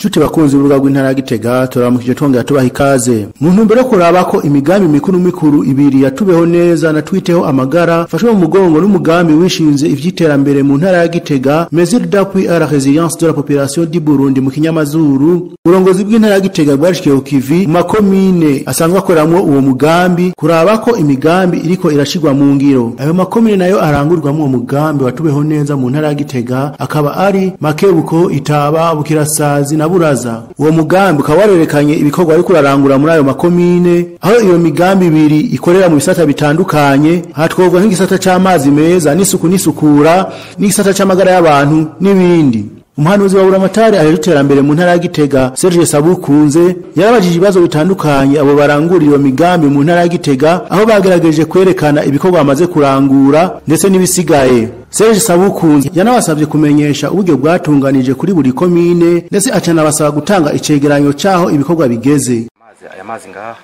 Nshuti bakunzi b'urubuga rw'intara ya Gitega turamukije twongera tubaha ikaze. Mu ntumbero yo kuraba ko imigambi mikuru mikuru ibiri yatubeho neza na twiteho amagara fashwe mu mugongo n'umugambi wishinze ivy'iterambere mu ntara ya Gitega Mesure d'appui à la résilience de la population du Burundi mu kinyamazuru. Uburongozi bw'intara ya Gitega bwarishikiye ku kivi mu makomine asanzwe akoramwo uwo mugambi kuraba ko imigambi iriko irashirwa mu ngiro. Ayo makomine nayo arangurwamo uwo mugambi watubeho neza mu ntara ya Gitega akaba ari Makebuko, Itaba, Bukirasazi na Buraza. Uwo mugambi ukaba warerekanye ibikorwa ariko urarangura muri ayo makomine aho iyo migambi ibiri ikorera mu bisata bitandukanye hatwogwa nk'igisata c'amazi meza n'isuku n'isukura n'igisata c'amagara y'abantu n'ibindi. Umuhanuzi wa Buramatari aheje iterambere mu ntara ya Gitega Serge Sabukunze yarabajije ibibazo bitandukanye abo barangurira iyo migambi mu ntara ya Gitega aho bagerageje kwerekana ibikorwa bamaze kurangura ndetse n'ibisigaye. Serge Sabukunze yanabasabye kumenyesha uburyo bwatunganije kuri buri komine ndetse acanabasaba gutanga icegeranyo caho ibikorwa bigeze. amazi aya mazi ngaha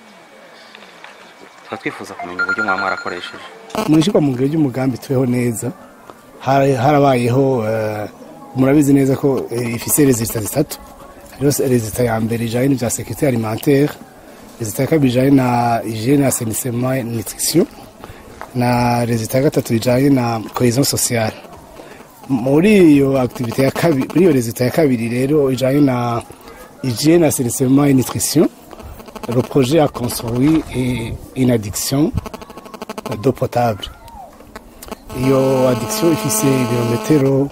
tukaba twifuza kumenya uburyo mwaba mwarakoresheje mu ishyirwa mu ngiro ry'umugambi tubeho neza hari- harabayeho eh, murabizi neza ko eh, ifise rezita zitatu hariho rezita ya mbere ijanye n'ivya sekirite alimentaire rezita ya kabiri ijanye na hygiene assainissement nutrition na rezita ya gatatu ijanye na cohesion sociale muri iyo activité ya kabiri muri iyo rezita ya kabiri rero ijanye na hygiene assainissement et nutrition le projet a construit eh, une addiction d'eau potable iyo addiction ifise ibirometero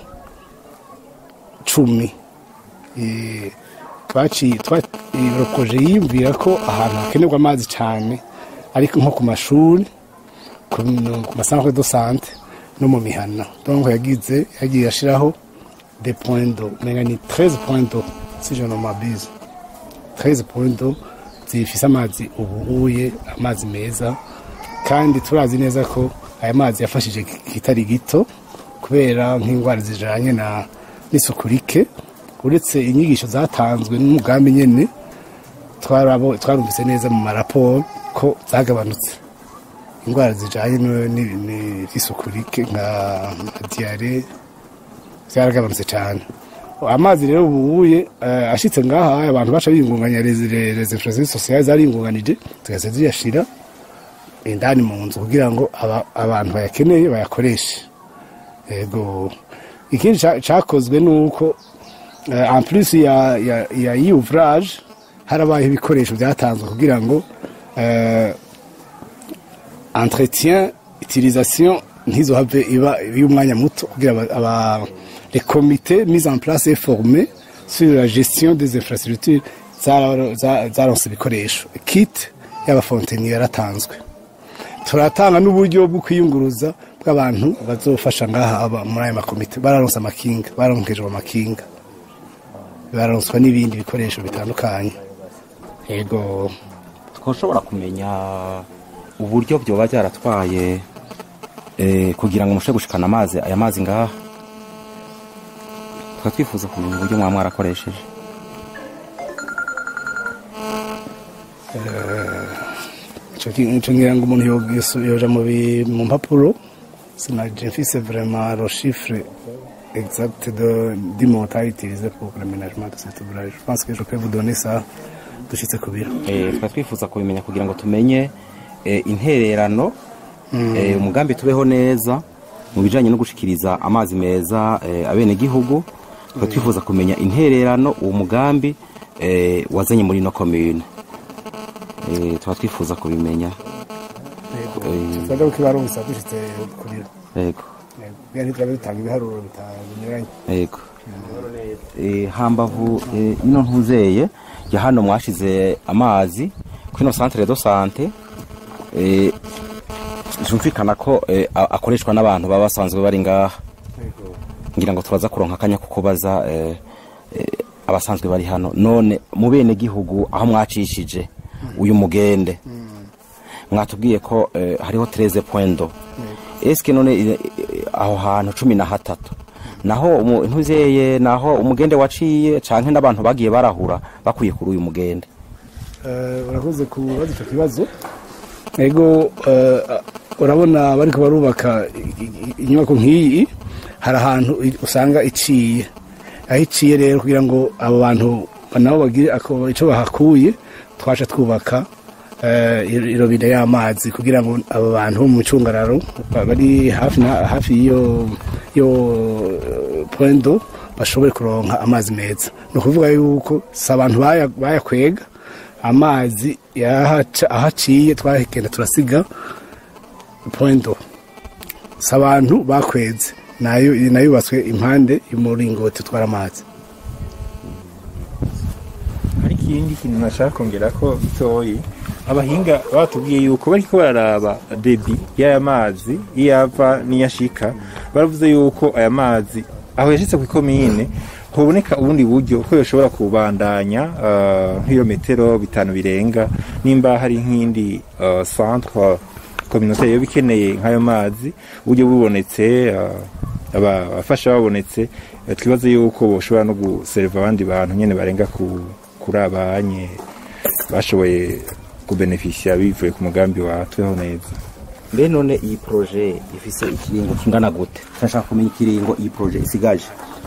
cumi Eh, twaciye twa- iyo proje yiyumvira ko ahantu hakenerwa amazi cyane ariko nko ku mashuri ku ku masantre de sante no mu mihana donc yagize yagiye ashiraho des points d'eau menga ni 13 points d'eau si je ne m'abuse 13 points d'eau zifise amazi ubuhuye amazi meza kandi turazi neza ko aya mazi yafashije kitari gito kubera nk'indwara zijanye na n'isuku rike uretse inyigisho zatanzwe n'umugambi nyene twarabo- twarumvise neza mu maraporo ko zagabanutse indwara zijanye no- ni- ni- n'isuku rike nka nka diyare zaragabanutse cyane amazi rero ubuye eh, ashitse ngaha abantu baca biyungunganya les les infrastructures sociales zariyungunganije zigahita ziyashira indani mu nzu kugira ngo aba- abantu bayakeneye bayakoreshe yego ikindi ca- cakozwe ni uko eh, en plus ya ya ya iyi ouvrage harabaye ibikoresho byatanzwe kugira ngo eh, entretien utilisation ntizohave iba y'umwanya muto kugira aba- aba les comités mis en place et formés sur la gestion des infrastructures zara- za- zaronse ibikoresho kit y'abafonteniye yaratanzwe turatanga n'uburyo bwo kwiyunguruza bw'abantu bazofasha ngaha aba muri aya makomite bararonse amakinga baronkejwe amakinga bararonswa n'ibindi bikoresho bitandukanye yego twashobora kumenya uburyo byoba byaratwaye eh, kugira ngo mushe gushikana amazi aya mazi ngaha tukaba twifuza kumenya uburyo mwaba mwarakoresheje ico ki- ico ngira ngo umuntu yo- yosu- yoja mu bi- mu mpapuro sinaje mfise vraiment le chiffre exact de du montant utilisé pour l'aménagement de cet ouvrage je pense que je peux vous donner ça dushitse ku biro Eh, tukaba twifuza kubimenya kugira ngo tumenye eh, intererano eh, umugambi tubeho neza mu bijanye no gushikiriza amazi meza eh, abenegihugu tukaba twifuza kumenya intererano uwo mugambi eh, wazanye muri no commune eh, tukaba twifuza kubimenya twaje ko kibarungisa dushitse ku biro yego bya ntitwabe dutanga ibiharuro bitanyuranye yego Eh, hambavu eh, ino ntuzeye ya hano mwashize amazi kwino centre de sante eh, zumvikana ko eh, a- akoreshwa n'abantu baba basanzwe bari ngaha ngira ngo turaza kuronka akanya ko kubaza eh, eh, abasanzwe bari hano none mu bene gihugu aho mwacishije uyu mugende mwatubwiye ko eh, hariho 13 points eske none eh, eh, aho hantu cumi na hatatu naho umu- ntuzeye naho umugende waciye canke n'abantu bagiye barahura bakuye kuri uyu mugende Eh, urakoze kubaza icyo kibazo ego eh, urabona bariko barubaka i- i- inyubako nk'iyi hari ahantu i- usanga iciye aho iciye rero kugira ngo abo bantu nabo bagire ako- ico bahakuye twaca twubaka eh, i- irobine y'amazi kugira ngo abo bantu bo mu cungararo ba- bari hafi na- hafi y'iyo yo eh, point d'eau bashobore kuronka amazi meza ni ukuvuga yuko si abantu baya- bayakwega amazi yahaca- ahaciye twagenda turasiga point d'eau si abantu bakweze nayo nayubatswe impande y'umuringoti utwara amazi hari ikindi kintu nashaka kongera ko bitoyi abahinga batubwiye yuko bariko bararaba debi y'aya mazi iyo ava n'iyo ashika baravuze yuko aya mazi aho yashitse ku ikomine hoboneka ubundi buryo ko yoshobora kubandanya uh, nk'ibirometero bitanu birenga nimba hari nk'indi uh, centre communautaire yoba ikeneye nk'ayo mazi uburyo bubonetse uh, aba- abafasha babonetse eh, twibaze yuko boshobora no guserva abandi bantu nyene barenga ku kuri abanye bashoboye kubenefisia bivuye ku mugambi wa tweho neza mbe none iyi proje ifise ikiringo kingana gute turashaka kumenya ikiringo iyi proje isigaje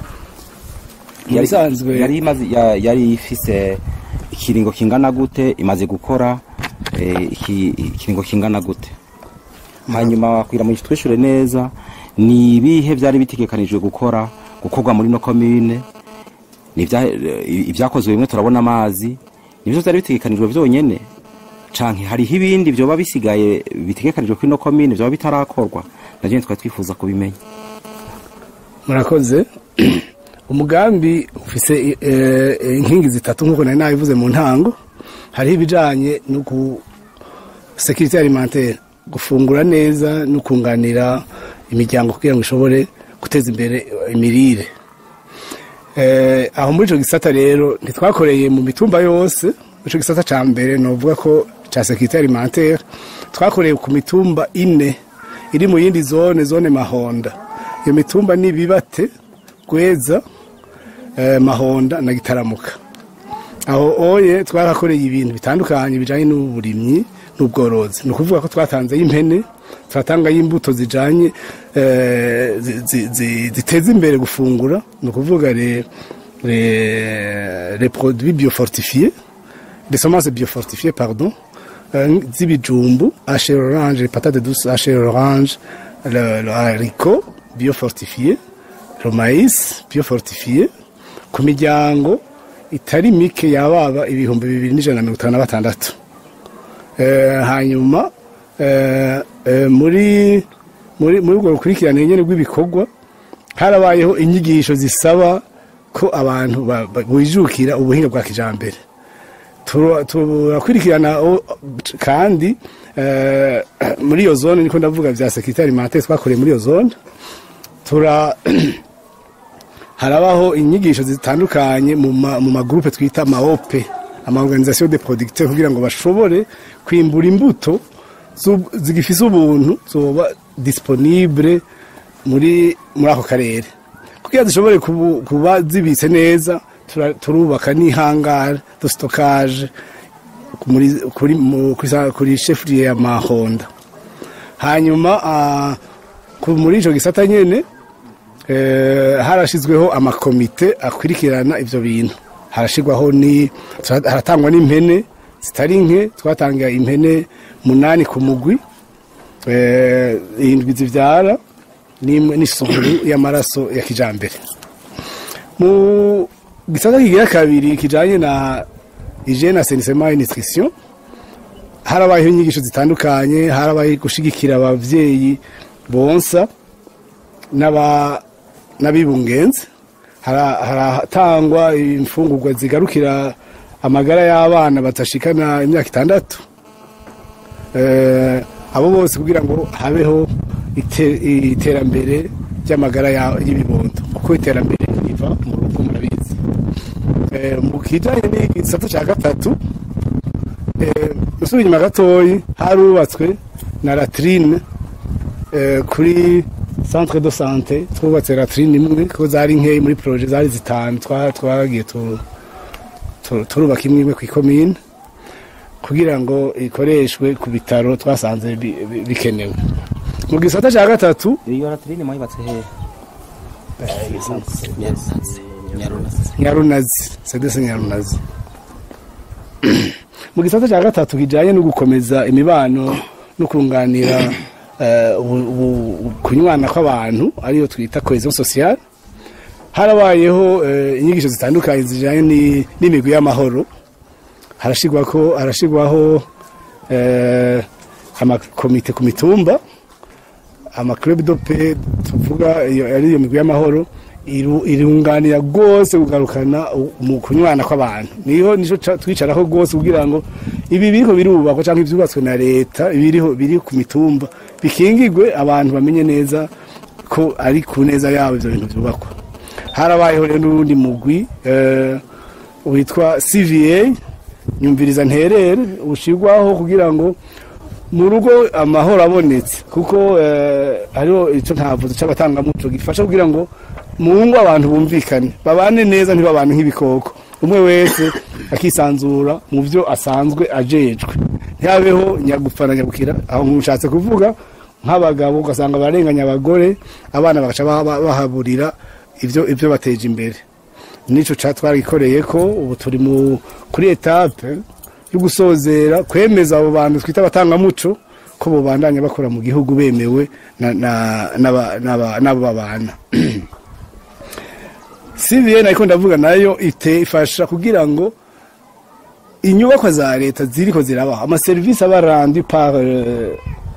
Mu bisanzwe- yari imaze ya- yari ifise ikiringo kingana gute imaze gukora eh, iki- ikiringo kingana gute hanyuma wakwira mu twishure neza ni ibihe byari bitegekanijwe gukora gukorwa muri no commune ni ibya- eh, ibyakozwe bimwe turabona amazi nibyo byari bitegekanijwe byonyene canke hariho ibindi vyoba bisigaye bitegekanijwe kuri no commune vyoba bitarakorwa navyo twari twifuza kubimenya murakoze umugambi ufise eh, eh, inkingi zitatu nk'uko nari nabivuze mu ntango hariho ibijanye no ku security alimentaire gufungura neza no kunganira imiryango kugira ngo ishobore guteza imbere imirire eh, aho muri ico gisata rero ntitwakoreye mu mitumba yose muri ico gisata ca mbere novuga ko ca security alimentaire twakoreye ku mitumba ine iri mu yindi zone zone mahonda iyo mitumba ni bibate gweza eh, mahonda na gitaramuka aho oye twarakoreye ibintu bitandukanye bijanye n'uburimyi n'ubworozi ni ukuvuga ko twatanze impene turatanga y'imbuto zijanye eh, zi- zi- zi- ziteza imbere gufungura ni ukuvuga les les- les produits biofortifiés des semences biofortifiées pardon euh, z'ibijumbu hacher orange patate douce hacher orange le, le haricot biofortifié le maïs biofortifié ku miryango itari mike yababa ibihumbi bibiri n'ijana na mirongo itanu na batandatu Eh, hanyuma eh, eh, muri muri muri ubwo rukurikirane nyene rw'ibikorwa harabayeho inyigisho zisaba ko abantu ba- ba- bijukira ubuhinga bwa kijambere Tura- turakurikirana o- kandi eh, muri iyo zone niko ndavuga vya sekirite alimentaire twakoreye muri iyo zone tura harabaho inyigisho zitandukanye mu ma- mu magrupe twita maope ama organisation de producteurs kugira ngo bashobore kwimbura imbuto z'ub- zigifise ubuntu zoba disponible muri muri ako karere kugira zishobore kubu- kuba zibitse neza tura- turubaka n'ihangara de stockage muri kuri mu- kuri sa- kuri chefferie ya Mahonda hanyuma ah, ku- muri ico gisata nyene eh, harashizweho amakomite akurikirana ivyo bintu harashirwaho ni haratangwa n'impene zitari nke twatanga impene munani ku mugwi eh, indwi zivyara n'imwe n'isukuru y'amaraso ya kijambere mu gisata kigira kabiri kijanye na hygiene assainissement et nutrition harabayeho inyigisho zitandukanye harabaye gushigikira abavyeyi bonsa n'aba n'abibungenze Hara- haratangwa imfungurwa zigarukira amagara y'abana batashikana imyaka itandatu Eh, abo bose kugira ngo habeho ite- iterambere ry'amagara ya- y'ibibondo kuko iterambere riva mu rugo murabizi Eh, mu kijanye n'igisata cya gatatu eh, usubira inyuma gatoyi harubatswe na latrine eh, kuri centre de santé twubatse latrine imwe ko zari nkeyi muri projet zari zitanu twa- twagiye tu- tu- turubaka imwe imwe ku ikomine kugira ngo ikoreshwe ku bitaro twasanze bi- bi- bikenewe mu gisata cya gatatu iyo latrine mwayibatse hehe nyarunazi sedese nyarunazi mu gisata cya gatatu kijyanye no gukomeza imibano no kunganira eh, ubu- ubu- kunywana kw'abantu ariyo twita cohesion sociale harabayeho eh, inyigisho zitandukanye zijyanye ni- n'imigwi y'amahoro harashigwako harashigwaho eh, amakomite ku mitumba amaclub de paix tuvuga iyo ari iyo migwi y'amahoro iru- irunganira rwose kugarukana u- mu kunywana kw'abantu niho nico ca- twicaraho rwose kugira ngo ibi biriko birubakwa cyangwa ivyubatswe na leta biriho biri ku mitumba bikingigwe abantu bamenye neza ko ari ku neza yabo ivyo bintu vyubakwa harabayeho rero n'urundi mugwi eh, witwa cva nyumviriza nterere ushirwaho kugira ngo mu rugo amahoro abonetse kuko eh, hariho icyo ntavuze cy'abatangamuco gifasha kugira ngo mu ngo abantu bumvikane babane neza ntibabane nk'ibikoko umwe wese akisanzura mu byo asanzwe ajejwe ntihabeho nyagupfa na nyabukira aho mushatse kuvuga nk'abagabo ugasanga barenganya abagore abana bagaca baha- bahaburira ibyo ibyo bateje imbere nico ca twarikoreye ko ubu turi mu kuri etape yo gusozera kwemeza abo bantu twita abatangamuco ko bobandanya bakora mu gihugu bemewe na- na- n'aba- n'aba- n'abo babana cvn ariko ndavuga nayo ite ifasha kugira ngo inyubakwa za leta ziriko zirabaho amaserivisi aba rendu par euh,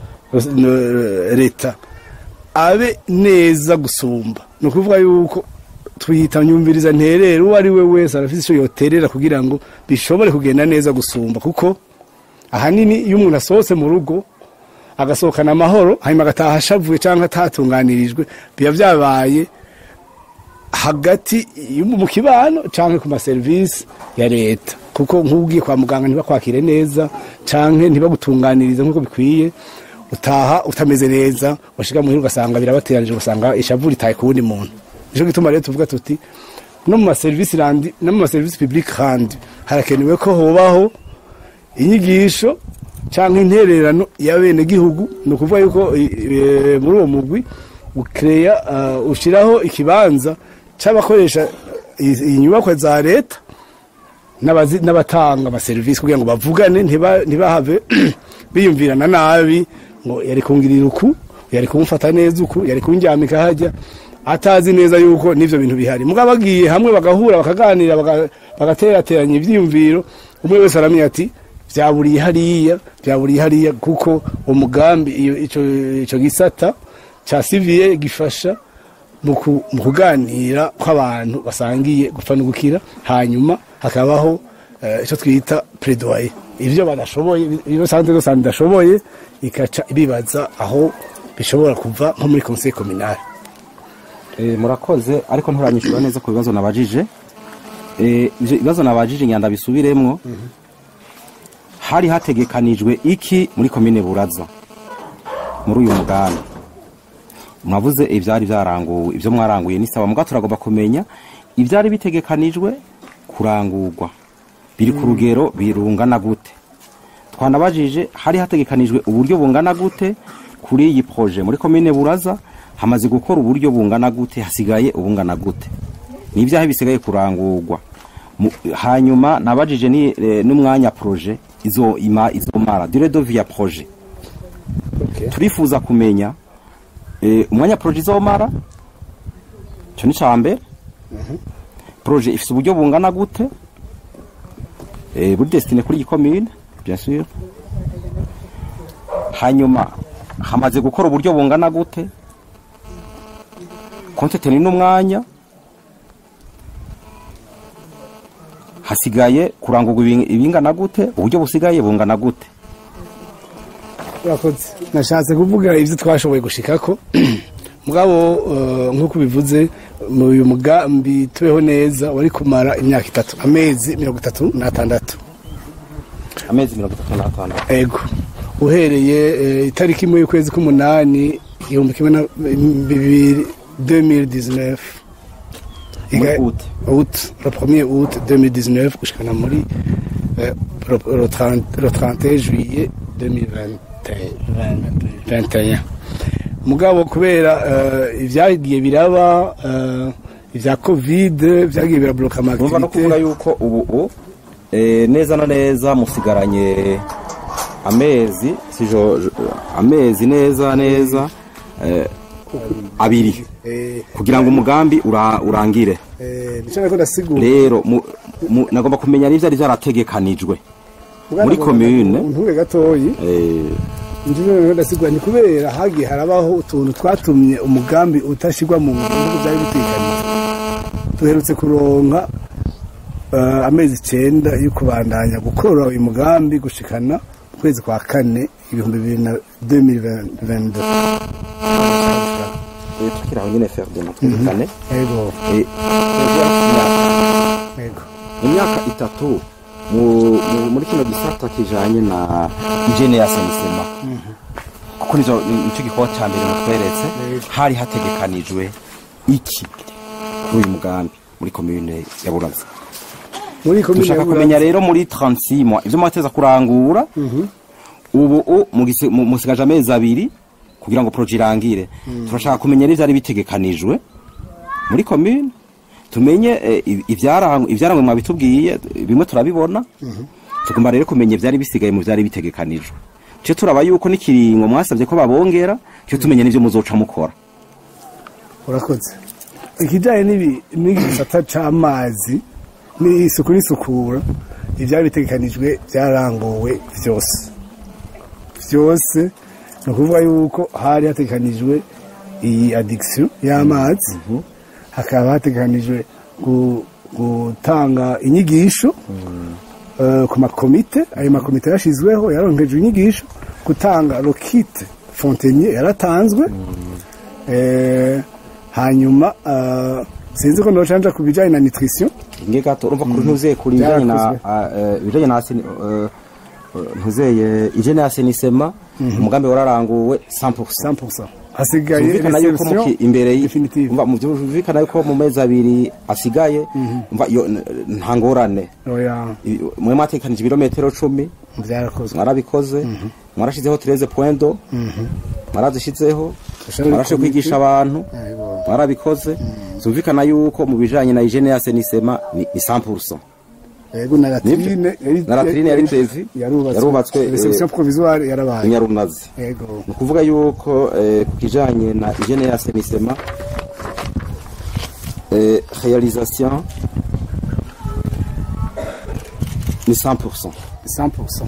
euh, leta abe neza gusumba ni ukuvuga yuko tuyita nyumviriza nterera uwo ari we wese arafite icyo yoterera kugira ngo bishobore kugenda neza gusumba kuko ahanini iyo umuntu asohotse mu rugo agasohokana amahoro hanyuma agataha ashavuye cyangwa atatunganirijwe biba byabaye hagati yo mu kibano cyangwa ku maserivisi ya leta kuko nk'ugiye kwa muganga ntibakwakire neza cyangwa ntibagutunganirize nk'uko bikwiye utaha utameze neza washiga muhira ugasanga birabateranije ugasanga ishavu ritaye ku wundi muntu nicyo gituma rero tuvuga tuti no mu maserivisi randi no mu maserivisi public handi harakenewe ko hobaho inyigisho cyangwa intererano y'abenegihugu ni ukuvuga yuko i- i- muri uwo mugwi ukereya uh, ushyiraho ikibanza cy'abakoresha i- inyubakwa za leta n'abazi- n'abatanga amaserivisi kugira ngo bavugane ntiba- ntibahave biyumvirana nabi ngo yari kungirira uku yari kumufata neza uku yari kunjyamika hajya atazi neza yuko n'ivyo bintu bihari mugabo bagiye hamwe bagahura bakaganira baga- bagaterateranya ivyiyumviro umwe wese aramenya ati vyaburiye hariya vyaburiye hariya kuko umugambi iyo ico ico gisata ca civile gifasha mu ku- mu kuganira kw'abantu basangiye gupfa no gukira hanyuma hakabaho eh, ico twita plaidoyer ivyo badashoboye iyo santé de santé idashoboye ikaca ibibaza aho bishobora kuva nko muri conseil communal Eh, murakoze ariko nturanyishura neza ku bibazo nabajije Eh, ivyo ibibazo nabajije nyanda bisubiremwo hari hategekanijwe iki muri komine buraza muri uyu mugambi mwavuze ivyari vyaranguwe ivyo mwaranguye ni sawa muga turagomba kumenya ivyari bitegekanijwe kurangurwa biri ku rugero birungana gute twanabajije hari hategekanijwe uburyo bungana gute kuri iyi proje muri komine buraza hamaze gukora uburyo bungana gute hasigaye ubungana gute ni ibyaha bisigaye kurangurwa Mu- hanyuma nabajije ni eh, n'umwanya proje izo ima izomara durée de vie ya proje turifuza kumenya eh, umwanya proje izomara cyo ni cambere proje ifite uburyo bungana gute eh, buri destine kuri iyi commune bien sûr hanyuma hamaze gukora uburyo bungana gute konteteni n'umwanya hasigaye kurangurwa ibing- ibingana gute uburyo busigaye bungana gute urakoze nashatse kuvuga ibyo twashoboye gushikako mugabo eh, nk'uko bivuze mu uyu mugambi tubeho neza wari kumara imyaka itatu amezi mirongo itatu n'atandatu amezi mirongo itatu n'atandatu ego uhereye eh, itariki imwe y'ukwezi k'umunani igihumbi kimwe na bibiri 2019 Muri Iga- août. août le premier août 2019 gushikana muri eh, le, le 30 le 31 juillet 2021 mugabo kubera eh, ibyagiye biraba eh, ivya covid vyagiye birabloka numva no kuvuga amakitivite yuko ubu u eh, neza na neza musigaranye amezi sijo amezi neza neza eh, abiri kugira ngo umugambi ura, urangire nico nako ndasigura rero mu, mu, nagomba kumenya n'ivyo ari vyarategekanijwe muri commune. ntuge gatoyi eh, njyewe rero ndasigura ni kubera hagiye harabaho utuntu twatumye umugambi utashigwa mu bihugu byari bitekanijwe duherutse kuronka eh, amezi icenda yo kubandanya gukora uyu mugambi gushikana ukwezi kwa kane ibihumbi bibiri na 2022 eh, tukiri aho nyene Ferdinand twerekane yego eh, yego mu myaka itatu mu- mu- muri kino gisata kijanye na hygiene ya senisema kuko nizo nicyo gikorwa cya mbere mutweretse hari hategekanijwe iki kuri uyu mugambi muri komune ya buraza muri komine dushaka ya Buramza- kumenya rero muri 36 mois ivyo mwateza kurangura ubu u- mugise- mu- musigaje amezi abiri kugira ngo projet irangire turashaka kumenya n'ivyari bitegekanijwe muri commune tumenye eh, i- ivyarangwa ivyarangwa mwabitubwiye bimwe turabibona tugomba rero kumenya ivyari bisigaye mu vyari bitegekanijwe cyo turaba yuko n'ikiringo mwasabye ko babongera cyo tumenye n'ivyo muzoca mukora urakoze ikijyanye n'ibi- n'igisata c'amazi n'isuku n'isukura ibyari bitegekanijwe byaranguwe byose byose ni ukuvuga yuko hari hategekanijwe iyi addiction y'amazi hakaba hategekanijwe gu- gutanga inyigisho eh, ku makomite ayo makomite yashyizweho yaronkejwe inyigisho gutanga rokite fontenier yaratanzwe Eh, hanyuma eh, sinzi ko nocanja ku bijyanye na nutrition nge gato urumva kuri ntuzeye kuri ibijanye na Byarakozwe. ah, eh, ibijanye na seni- eh, eh, ntuzeye ijene ya senisema umugambi wararanguwe 100% 100% hasigaye Byumvikana yuko reception muki- imbere y- definitive umva, mu byumvikana yuko mu mezi abiri asigaye umva, yo- n- nta ngorane oya I- mwe mwatekanije ibirometero cumi byarakozwe mwarabikoze mwarashizeho tereze pointo mwarazishizeho Dushobora mwarashe komite. kwigisha abantu Yego. mwarabikoze byumvikana yuko mu bijanye na hygiene ya senisema ni ni 100% yego na latrine yari- na latrine yari prevu yarubatswe yarubatswe eh, reception provisoire yarabaye inyarunazi yego ni ukuvuga yuko eh, ku kijanye na hygiene ya senisema eh, réalisation ni 100% 100%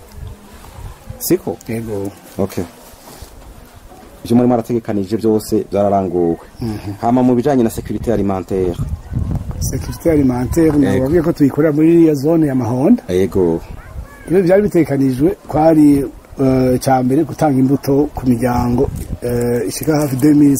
siko yego okay ivyo muri mwarategekanije byose byararanguwe hama mu bijanye na sécurité alimentaire sécurité alimentaire Yego. nababwiye ko tuyikorera muri iriya zone ya mahonda yego ibyo byari bitekanijwe kwari eh, cya mbere gutanga imbuto ku miryango eh, ishika hafi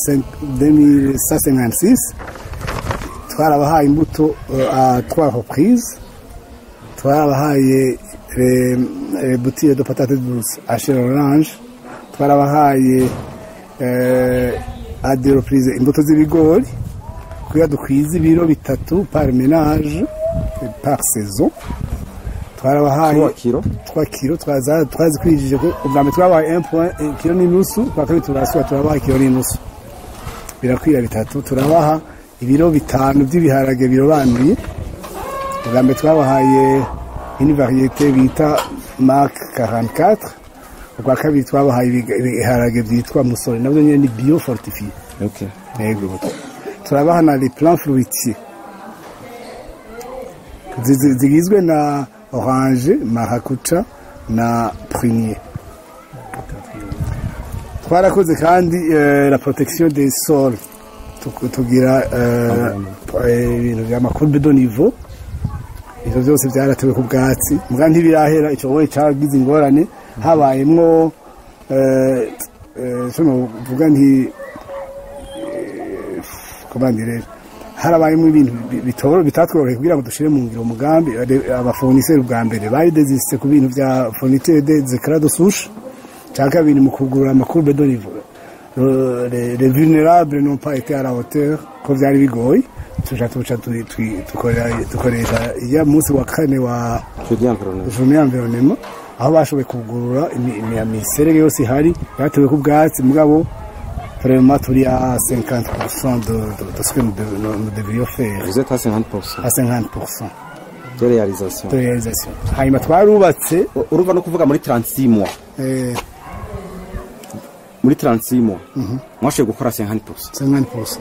2156 twarabahaye imbuto eh, à trois reprises twarabahaye eh, eh, boutique de patate douce à chez orange twarabahaye eh, à deux reprises imbuto z'ibigori kugira dukwize ibiro bitatu par ménage eh, par saison twarabahaye 3 kilo 3 kilo twaza twazikwijije ko ubwa mbere twabaye 1 point eh, kilo n'inusu kwa kabiri turasubira turabaha kilo n'inusu birakwira bitatu turabaha ibiro bitanu by'ibiharage birobanuye ubwa mbere twabahaye une variété bita mark 44 ubwa kabiri twabahaye ibiga- ibiharage byitwa musore nabyo nyine ni bio fortifié okay yego turabaha na les plans fruitiers Zi- zi- zigizwe na orange marakuca na prunier twarakoze kandi eh, la protection des sols Tu- tugira eh, eh, ibintu by'amakurbe de niveau ivyo byose byaratewe ku bwatsi muga ntibirahera ico wowe cagize ingorane habayemwo eh, eh, so novuga nti komande rero harabayemo ibintu bi- bitoro bitatworoheye kugira ngo dushire mu ngiro umugambi ade- abafoniseri bwa mbere bari desiste ku bintu bya fourniture de zekara de souche cya kabiri mu kugura amakurbe de niveau Le- les les vulnérables n'ont pas été à la hauteur ko byari bigoye tuja tuca tui- tui- dukorera- dukoresha iya munsi wa kane wa jeudi environnement journée environnement aho bashoboye kugurura imi- imi- imiserege yose ihari yatewe ku bwatsi mugabo vraiment turi à 50% de, de, de ce que nous, dev- nous, nous devrions faire vous êtes à 50% à 50% de réalisation de réalisation hanyuma twarubatse U- urumva no kuvuga muri 36 mois eh, muri 36 mois mwashoboye gukora 50% 50%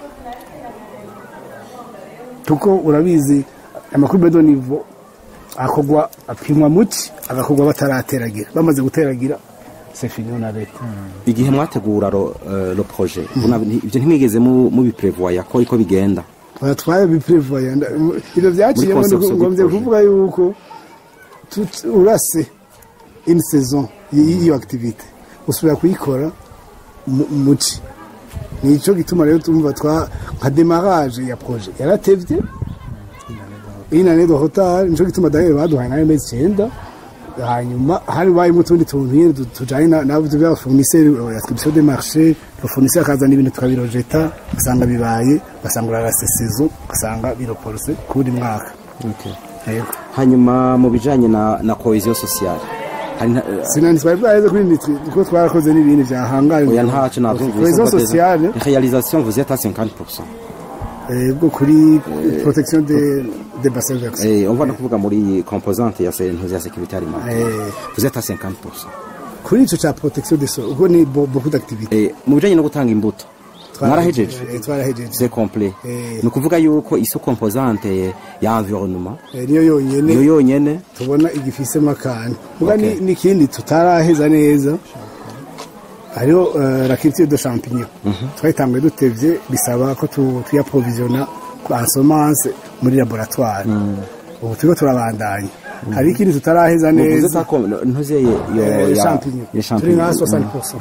kuko urabizi amakuru bedo nivo akorwa apimwa muki agakorwa batarateragira bamaze guteragira c'est fini on arrête igihe mwategura ro, eh, lo projet una- nti- ivyo ntimwigeze mu- mubiprevoya ko iko bigenda twari biprevoya ibyo byaciyemo Muri conception ngombye du projet. kuvuga yuko tut- urase une saison y- y'iyo activité usubira kuyikora mu- muci nico gituma rero tumva twa nka démarrage ya projet yaratevye une année de retard nico gituma d'ailleurs baduhaye nayo mezi icyenda hanyuma hari bayimo utundi tuntu nyine tu- tujanye na- n'abuzi bya fournisseur euh, attribution des marchés le fournisseur akazana ibintu tukabirojeta ugasanga bibaye ugasanga urarase saison ugasanga biroporose kuwundi mwaka yego hanyuma mu bijanye na, na cohesion sociale hari nta- eh, sinani twari bwaheze kuri nitwe kuko twarakoze n'ibindi byahangaye oya ntaco navyumvise cohesion mva déjà. sociale réalisation vous êtes à 50% eh, bwo kuri protection des des bassins versants eh on va no kuvuga muri composante ya se- ya sécurité alimentaire Eh. vous êtes à 50% kuri ico ca protection des sols ubwo ni bo- beaucoup d'activités eh mu bijanye no gutanga imbuto mwarahejeje Eh, twarahejeje c'est complet Eh. ni ukuvuga yuko iso composante ya environnement Eh, niyo yonyene niyo yonyene tubona igifisemo akantu muga Okay. ni- n'ikindi tutaraheza neza hariho uh, la culture de champignon twayitanguye dutevye bisaba ko tu- tuyaprovisiona en semence muri laboratoire ubu turiko turabandanya hari ikindi tutaraheza vous êtes neza à com- ntuzeye yo eh, ya- champignon ya turi nka champignon 60%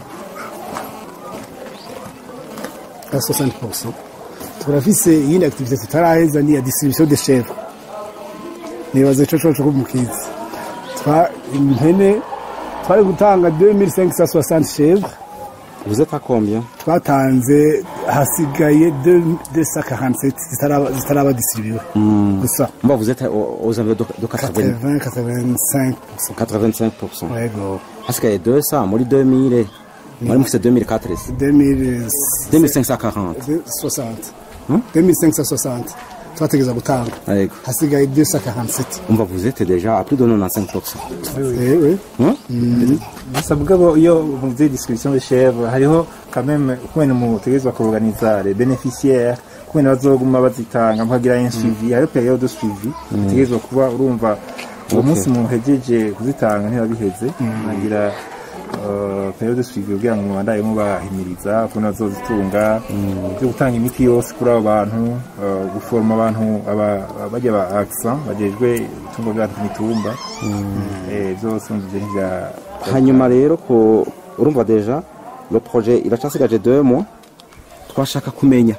nka 60% turafise iyindi activité tutaraheza ni ya distribution de chèvre nibaza ico coco kumukizi twa impene twari gutanga 2560 chèvres vous êtes à combien twatanze hasigaye 247 zitaraba zitaraba distribué gusa Moi, vous êtes aux, aux environs de, de 80, 80 85 85%. yego Parce qu'il y a 200, moi, 2000, moi, c'est 2004, 2060 2540. 2560 twategeza gutanga Avec, hasigaye 247 on va vous êtes déjà à plus de 95%. ewe Hein? gusa mugabo iyo muvuze distribution de chèvre hariho quand même kumene mutegerezwa kuorganiza les bénéficiaires kumene bazoguma bazitanga mukagira un suivi hariho période de suivi mutegerezwa kuba urumva uwo munsi muhejeje kuzitanga ntibabiheze mukagira uh, période de suivi kugira ngo mubandaye mubahimiriza ukuntu bazozitunga byo gutanga imiti yose kuri abo bantu uh, guforma abantu aba- bajya ba accent bajejwe itungo ry'abantu ku mitumba eh, byose mvije nk'ibya hanyuma rero ko urumva deja le projet iracasigaje 2 mois twashaka kumenya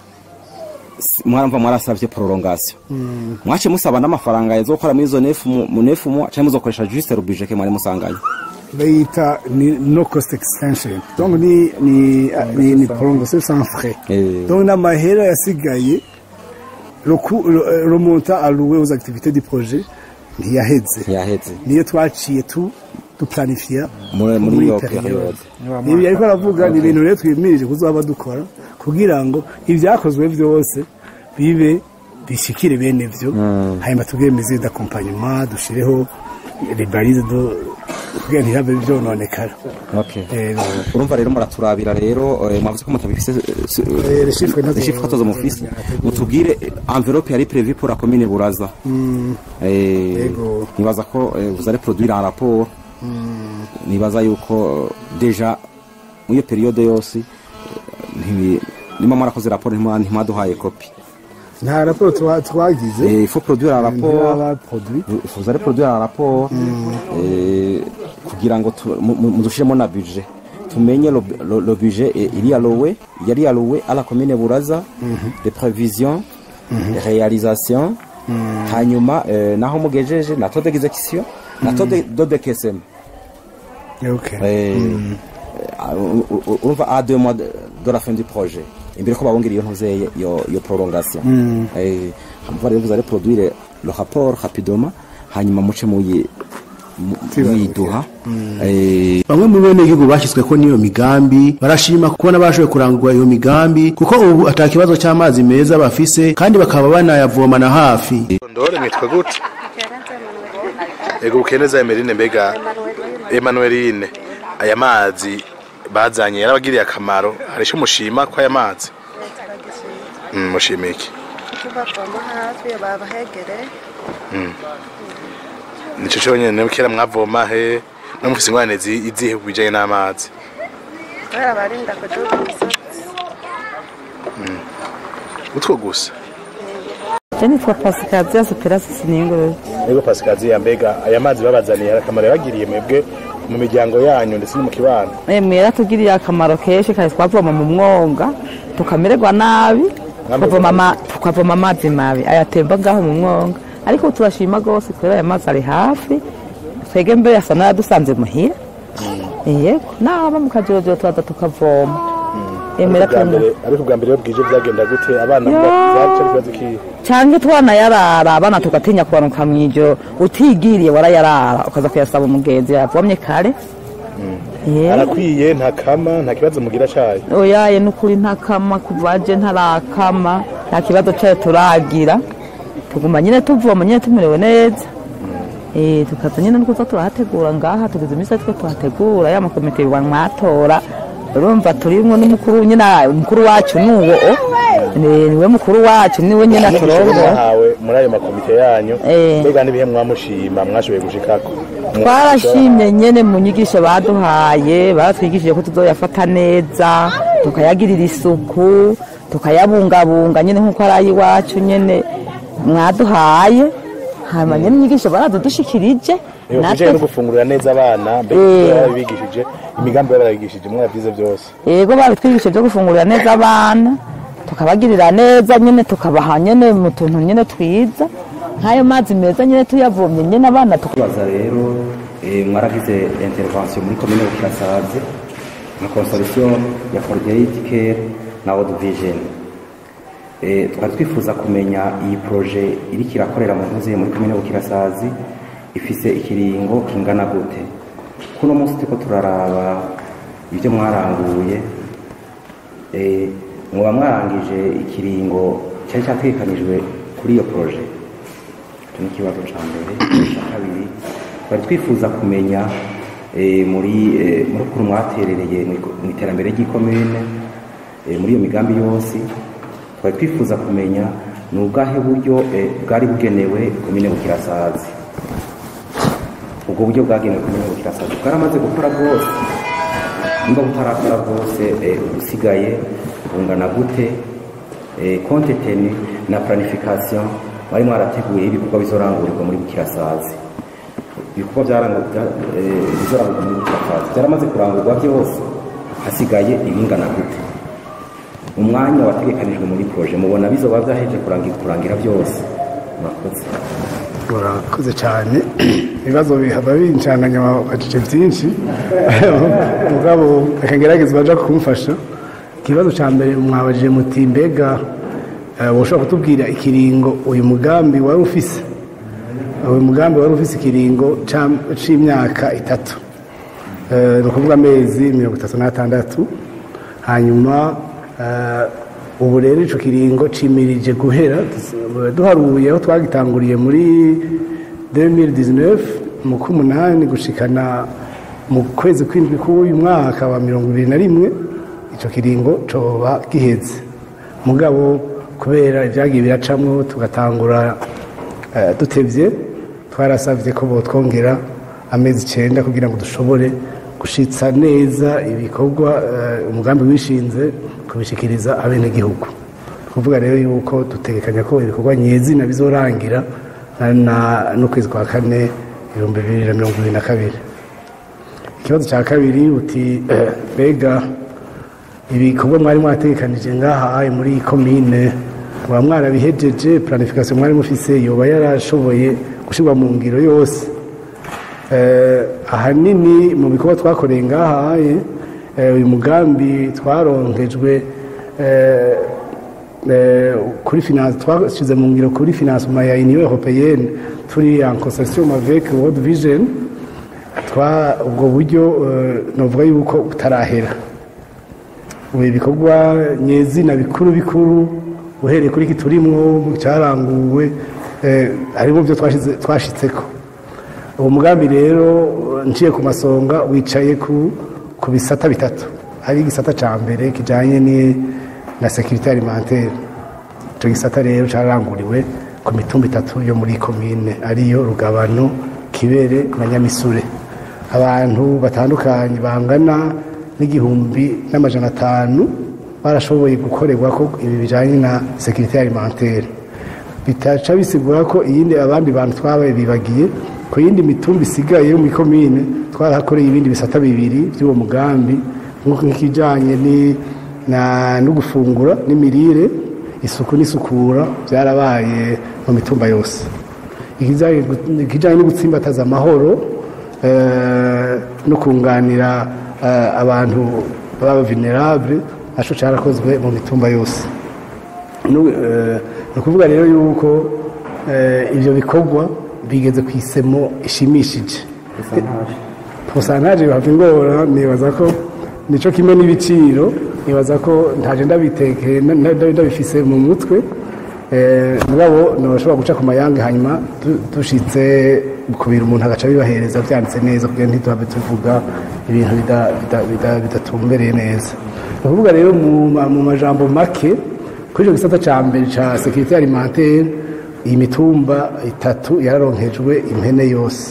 Si- mwaramva mwarasavye prolongation mwace musaba n'amafaranga yazokora muri izo nefu mu- mu nefu mu cyangwa muzokoresha juste le budget ke mwari musanganye bayita ni no cost extension donc ni ni ni, ni prolongation sans frais Eh. donc n'amahera yasigaye le coût- le le montant alloué aux activités du projet ntiyaheze yaheze niyo twaciye tu duplanifiya muri muri iyo periode ibi ariko aravuga ni ibintu rero twimirije kuzaba dukora kugira ngo ibyakozwe byose bibe bishikire bene byo hanyuma tubwire mesure d'accompagnement dushireho les balises do kugira ntihabe byononekara okay Eh, urumva rero muraturabira rero eh, mwavuze ko mutabifise Eh, les chiffres ntazo- les chiffres katozo mufise mutubwire eh, enveloppe yari prévue pour la commune Buraza eh Yego. nibaza ko eh, vous allez produire un rapport nibaza yuko eh, déjà muri iyo periode yose eh, ntibi- nimba mwarakoze rapport ntimwa- ntimwaduhaye kopi nta raporo twa- twagize Eh, il faut produire un rapport ntiraba-produit. Vous- vous allez produire un rapport eh, kugira ngo tu- mu- mu- mudushiremo na budget tumenye le, le, le budget eh, il y a loué yari alloué à la commune Buraza les prévisions les réalisations hanyuma eh, naho mugejeje na taux d'exécution na taux de, de décaissement Okay. Eh, eh, u- u- urumva à deux mois de, de la fin du projet imbere ko babongera iyo ntuzeye iyo iyo prolongation eh hanyuma rero vous allez produire le rapport rapidement hanyuma muce muyi mwiduha Eh, bamwe mu bene igihugu bashyizweko n'iyo migambi barashima kubona bashoboye kurangura iyo migambi kuko ubu ata kibazo cy'amazi meza bafise kandi bakaba banayavomana hafi ndore mwitwa gute ego bukeneza emerine mbega emanueline aya mazi bazanye yarabagiriye akamaro hari icyo mushima ko aya mazi Mm, mushimiye iki tubavoma hafi babahegereye nicyo cyonyine kera mwavoma he no mufise ingorane zi- izihe ku bijanye n'amazi kubera barinda kuduga imisozi utwo gusa Je nitwa Pasikaziya Superasi Siningurube. ego pasikaziya mbega aya mazi babazaniye hari akamaro yabagiriye mwebwe mu miryango yanyu ndetse no mu kibano Emwe yaratugiriye akamaro kenshi kandi twavoma mu mwonga tukamererwa nabi tukavoma ama- tukavoma amazi mabi ayatemba ngaho mu mwonga ariko ubu turashima rwose kubera aya mazi ari hafi twege mbere asa n'ayadusanze muhira yego naba mu kajorojoro turaza tukavoma emera Ariko bwa tunywa mbere- ariko bwa mbere iyo bwije byagenda gute abana Yo. byaca ikibazo kihe cyangwa twana yarara abana tugatinya kubanuka mu ijoro utigiriye warayarara ukaza kuyasaba umugenzi yavomye kare Yego. arakwiye nta kama nta kibazo mugira cayo oyaye nukuri ntakama kuva je ntarakama nta kibazo cyayo turagira tuguma nyine tuvoma nyine tumerewe neza Eh, tukaza nyine nukuza turahategura ngaha tugize iminsi twe tuhategura ya makomite wa mwatora urumva turimwo n'umukuru nyine umukuru wacu nuwo Ni- niwe mukuru wacu niwe nyine aturongora mwahawe muri ayo makomite yanyu Eh. mbega n'ibihe mwamushima mwashoboye gushikako twarashimye nyene mu nyigisho baduhaye baratwigishije ko tuzoyafata neza tukayagirira isuku tukayabungabunga nyene nk'uko ari ay'iwacu nyene mwaduhaye hanyuma nyene inyigisho barazidushikirije Iyo kujanye no gufungurira neza abana mbega Eh. ibyo barabigishije imigambi barabigishije mwavyize byose yego babitwigishije byo gufungurira neza abana tukabagirira neza nyene tukabaha nyene mu tuntu nyene twiza nk'ayo mazi meza nyene tuyavomye nyene abana tuka tubaza rero eh, mwaragize intervention muri komine bukirasazi na consortium ya forgate care na world vision Eh, twari twifuza kumenya iyi proje iriko irakorera mu ntuze muri komine bukirasazi ifise ikiringo kingana gute kuno munsi turiko turaraba ibyo mwaranguye eh, muba mwarangije ikiringo cyari cyategekanijwe kuri iyo proje icyo ni ikibazo cya mbere icya kabiri twari twifuza kumenya eh, muri eh, muri ukuntu mwaterereye mu iko- mu iterambere ry'ikomine eh, muri iyo migambi yose twari twifuza kumenya ni ubwahe buryo eh, bwari bugenewe komine bukirasazi ubwo buryo bwagenewe komine bukirasazi bwaramaze gukora bwose nimba butarakora bwose eh, ubusigaye bungana gute eh, konte teni na planification mwari mwarateguye ibikorwa bizorangurirwa muri bukirasazi ibikorwa byarangu- bya- eh, bizorangurwa muri bukirasazi byaramaze kurangurwa byose hasigaye ibingana gute umwanya wategekanijwe muri proje mubona bizoba byaheje kurangira, kurangira byose murakoze urakoze cyane ibibazo bihava bincanganya bacece byinshi mugabo reka ngerageze baja kumfasha ikibazo cya mbere mwabajije muti mbega eh, woshobora kutubwira ikiringo uyu mugambi wari ufise uyu mugambi wari ufise ikiringo ca- c'imyaka itatu Eh, ni ukuvuga amezi mirongo itatu n'atandatu hanyuma eh, ubu rero icyo kiringo cimirije guhera duharuye aho twagitanguriye muri 2019 mu k'umunani gushikana mu kwezi kw'indwi k'uyu mwaka wa mirongo ibiri na rimwe icyo kiringo coba giheze mugabo kubera ibyagiye biracamwo tugatangura eh, dutevye twarasavye ko botwongera amezi icenda kugira ngo dushobore gushitsa neza ibikorwa eh, umugambi wishinze kubishikiriza abenegihugu kuvuga rero yuko dutegekanya ko ibikorwa nyezina bizorangira na- na- n'ukwezi kwa kane ibihumbi bibiri na mirongo ibiri na kabiri ikibazo cya kabiri uti eh, mbega ibikorwa mwari mwategekanije ngaha muri iyi komine muba mwarabihejeje planification mwari mufise yoba yarashoboye gushyirwa mu ngiro yose Eh, ahanini mu bikorwa twakoreye ngaha eh, uyu mugambi twaronkejwe eh, eh, kuri finance twashyize mu ngiro kuri financement ya union européenne turi en concession avec world vision twa ubwo buryo eh, novuga yuko butarahera ubu ibikorwa nyezina bikuru bikuru uhereye kuri iki turimwo cyaranguwe eh, harimo byo twashize- twashitseko uwo mugambi rero nciye ku masonga wicaye ku ku bisata bitatu hari igisata ca mbere kijanye ni na sécurité alimentaire ico gisata rero caranguriwe ku mitumba itatu yo muri komine ariyo rugabano kibere na nyamisure abantu batandukanye bangana n'igihumbi n'amajana atanu barashoboye gukorerwa ko ibi bijanye na sécurité alimentaire bitaca bisigura ko iyindi abandi bantu twabaye bibagiye ku yindi mitumba isigaye yo muri komine twarahakoreye ibindi bisata bibiri by'uwo mugambi nk'uko nk'ikijanye ni- na- no gufungura n'imirire isuku n'isukura byarabaye mu mitumba yose ikijanye gu- ikijanye no gutsimbataza amahoro eh, no kunganira eh, abantu baba vulnerable naco carakozwe mu mitumba yose Nu- eh, ni ukuvuga rero yuko eh, ibyo bikorwa bigeze ku isemo ishimishije posantaje bihava ingora nibaza ko nico kimwe n'ibiciro nibaza ko ntaje ndabitekeye na- na- ndabifise mu mutwe Eh, mugabo ntibashobora guca ku mayange hanyuma du- dushitse kubira umuntu agaca bibahereza byanditse neza kugira ngo ntituhabe tuvuga ibintu bida- bida- bida- bidatumbereye neza ni ukuvuga rero mu ma- mu majambo make kuri icyo gisata cya mbere cya sekirite alimentaire iyi mitumba itatu yararonkejwe impene yose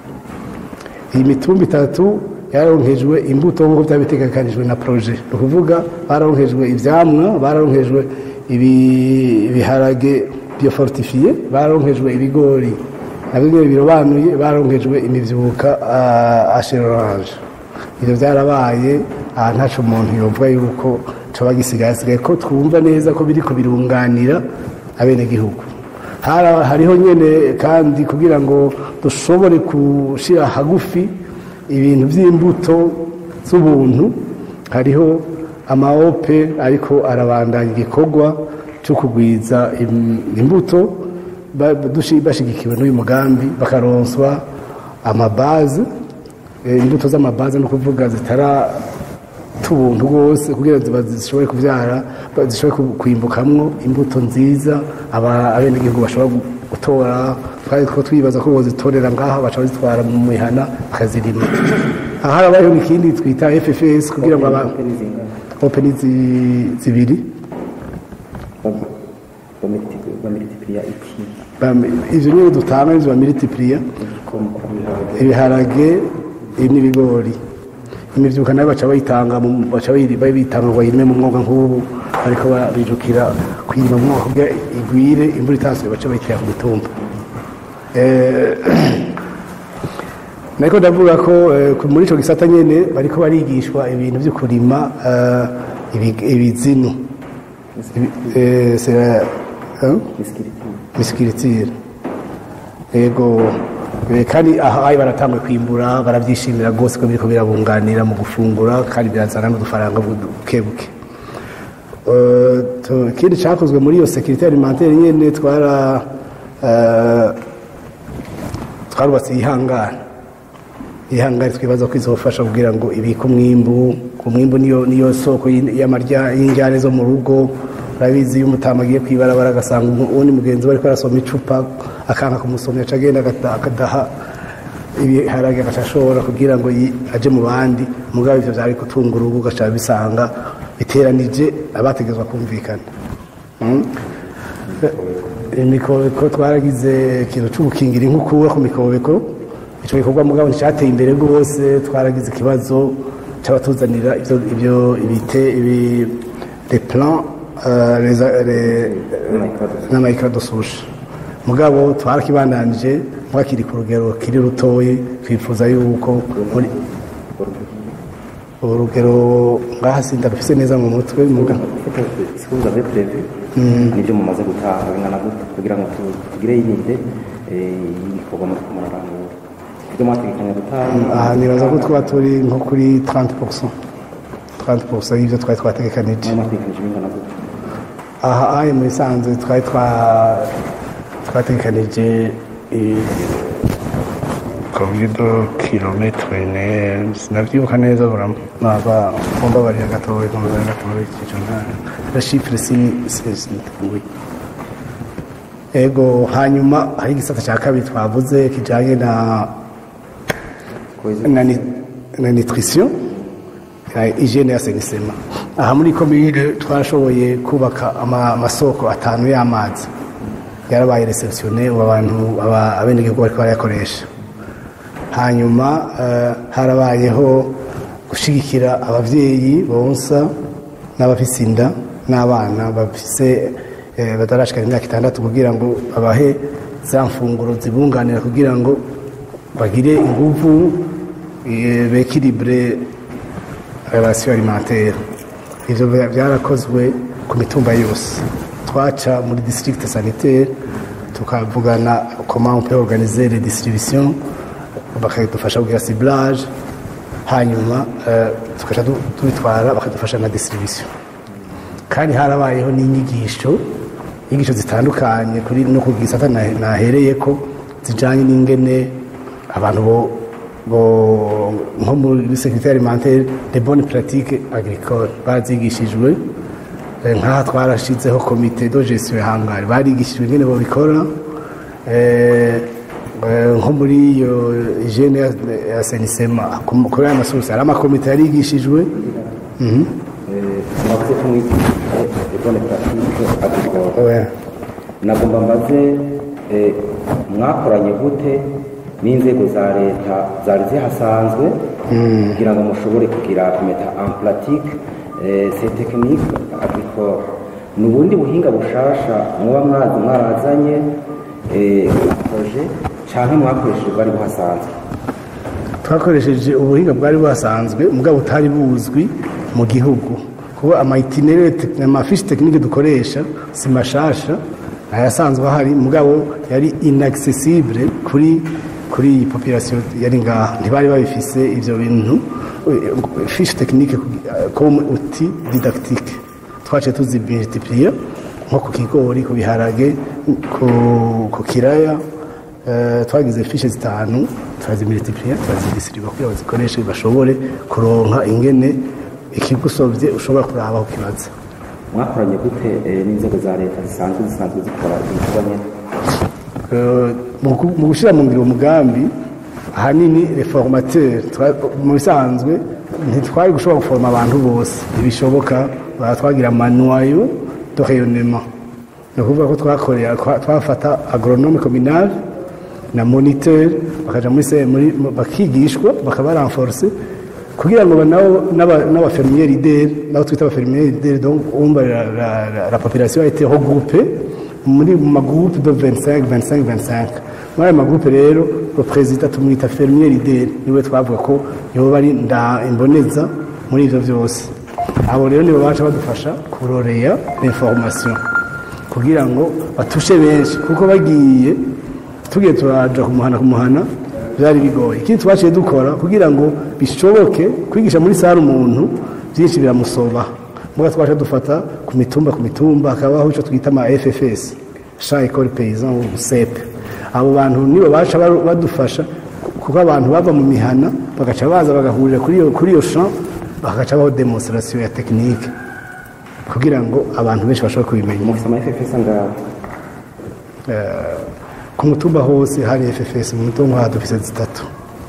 iyi mitumba itatu yararonkejwe imbuto nk'uko byaba bitegekanijwe na proje ni ukuvuga bararonkejwe ivyamwa bararonkejwe ibi- ibiharage biofortifiye bararonkejwe ibigori nabyo nyine birobanuye bararonkejwe imivyuka asheroranje ibyo byarabaye aha ntaco umuntu yovuga yuko coba gisigaye asigaye ko twumva neza ko biriko birunganira abenegihugu Hara- hariho nyene kandi kugira ngo dushobore gushira hagufi ibintu by'imbuto z'ubuntu hariho amaope ariko arabandanya igikorwa cyo kugwiza im- imbuto ba- dushi- bashigikiwe n'uyu mugambi bakaronswa amabaze eh, imbuto z'amabaze no kuvuga zitara tubuntu rwose kugira ngo ziba- zishobore kubyara ba- zishobore ku- kwimbukamwo imbuto nziza aba- abenegihugu bashobora gu- gutora twari two twibaza ko bozitorera ngaha baca bazitwara mu mihana bakazirima aha harabayeho n'ikindi twita ffs kugira ngo aba open zi- zibiri bamilitipiriya iki Bam- ivyo nyine dutanga ivyo bamilitipuriya ibiharage n'ibigori imivyuka nayo baca bayitanga mu- baca bayi- bayitanga ngo bayirime mu mwuga nk'ubu ariko barijukira kuyirima mu mwuga kugira igwire imvura itasuye baca bayitera ku mitumba Eh, nariko ndavuga ko eh, ku- muri ico gisata nyene bariko barigishwa ibintu vyo kurima eh, ibi- ibizinu Ibi- eh, c'est- hein? misikiritire yego eh, kandi aha ayi baratanguye kwimbura barabyishimira rwose ko biriko birabunganira mu gufungura kandi birazana n'udufaranga buke buke Eh, tu- ikindi cyakozwe muri iyo sekirite alimentaire nyene twara eh, twarubatse ihangana ihangane twibaza ko izofasha kugira ngo ibike umwimbu umwimbu niyo niyo soko y'in- y'amarya y'injyane zo mu rugo urabizi iyo umutama agiye kwibarabara agasanga umu- uwundi mugenzi we ariko arasoma icupa akanka kumusomya aca agenda agata- akadaha ibiharage agaca ashobora kugira ngo yi- aje mu bandi mugabo ivyo vyari gutunga urugo ugaca bisanga biteranije abategezwa kumvikana Mm. imikobeko twaragize ikintu cyo gukingira inkukura ku mikobeko icyo gikorwa mugabo nticyateye imbere rwose twaragize ikibazo cy'abatuzanira ibyo ibyo ibite ibi les plans euh, les les n'amayikara dususha mugabo twarakibandanije mwakiri ku rugero kiri rutoyi twifuza yuko muri urugero ngaha sindabifise neza mu mutwe mugabo siko avez prevu nibyo mumaze gutanga bingana gute kugira ngo tu- tugire yinde y'ibikorwa muri kumurarangura ibyo mwategekanya gutanga aha nibaza ko twaba turi nko kuri 30 30 y'ibyo twari twategekanije niyo mwategekanije bingana gute aha ayi muri sanze twari twa twategekanije eh, combien de kilometres ne sinavyibuka neza burama naba mumbabarira gatoya mumbabarira gatoya ico nta la chiffre sini sini ego hanyuma hari igisata cya kabiri twavuze kijanye na na, ni- na nutrition na hygiene y'asenisema aha muri komine twashoboye kubaka ama- amasoko atanu y'amazi yarabaye receptionne ubu abantu aba- abenegihugu bariko barayakoresha hanyuma eh, harabayeho gushigikira abavyeyi bonsa n'abafise inda n'abana bafise eh, batarashikana imyaka itandatu kugira ngo babahe za mfunguro zibunganira kugira ngo bagire inguvu eh, bekilibre relation alimentaire ivyo bya- byarakozwe ku mitumba yose twaca muri district sanitaire tukavugana comment on peut organiser les distributions bakadufasha kugira ciblage hanyuma eh, tukaca du- tubitwara bakadufasha na distribution kandi harabayeho n'inyigisho inyigisho zitandukanye kuri no ku gisata na- nahereyeko zijanye n'ingene abantu bo bo nko muri secrétaire alimentaire de bonnes pratiques agricoles barazigishijwe Eh, nk'aha twarashizeho komite de gestion ya hangari barigishijwe ingene babikora Eh, eh, nko muri iyo hygiene ya- ya senisema kuri aya masosi hari amakomite yarigishijwe Mhm. murakoze ko mwigisha ebone puratike agricole Ouais. nagomba mbaze eh, mwakoranye gute n'inzego za leta zari zihasanzwe kugira ngo mushobore kugira kumeta en pratique eh, ces techniques agricole ni ubundi buhinga bushasha muba mwazi mwarazanye eh, projet canke mwakoresheje bwari buhasanzwe twakoresheje ubuhinga bwari buhasanzwe mugabo butari buzwi mu gihugu kuko amayitinere amafishi tekinike dukoresha si mashasha ayasanzwe ahari mugabo yari inaccessible kuri kuri iyi population yari ngaha ntibari babifise ivyo bintu fishi tekinike comme outil didactique twaciye tuzimultiplier nko ku kigori ku biharage ku, ku kiraya Eh, twagize fishe zitanu turazimultiplier turazidisiriba kugira bazikoreshe bashobore kuronka ingene ikigusovye ushobora kuraba aho kibaza mwakoranye gute eh, n'inzego za leta zisanzwe zisanzwe zikora ibikorwa nyene Eh, mu gu- mu gushyira mu ngiro umugambi ahanini reformateur twa- mu bisanzwe ntitwari gushobora guforoma abantu bose ntibishoboka bara twagira manuwayo de rayonnement ni ukuvuga ko twakorera twa- twafata agronome communal na moniteur bakaja muri se- muri bakigishwa bakabaranforce kugira ngo nabo n'aba- n'abafermier leader nabo twita abafermier leader donc umva la, la, la, la population a été regroupée muri mu magroupe de 25 25 25 muri ayo magroupe rero le président tumwita fermier leader niwe twavuga ko yoba ari nda imboneza muri ivyo vyose abo rero nibo baca badufasha kuroreya information kugira ngo batushe benshi kuko bagiye tugiye turaja kumuhana kumuhana byari bigoye ikindi twaciye dukora kugira ngo bishoboke kwigisha muri sare umuntu byinshi biramusoba muga twaje dufata ku mitumba ku mitumba hakabaho icyo twita ama FFS Champ École Paysan ou CEP abo bantu nibo baca baru- badufasha kuko abantu bava mu mihana bagaca baza bagahurira kuri iyo kuri iyo champ bagaca baho demonstration ya technique kugira ngo abantu benshi bashobore kubimenya mufise ama FFS angahe ku mutumba hose hari FFS mu mutumba aha dufise zitatu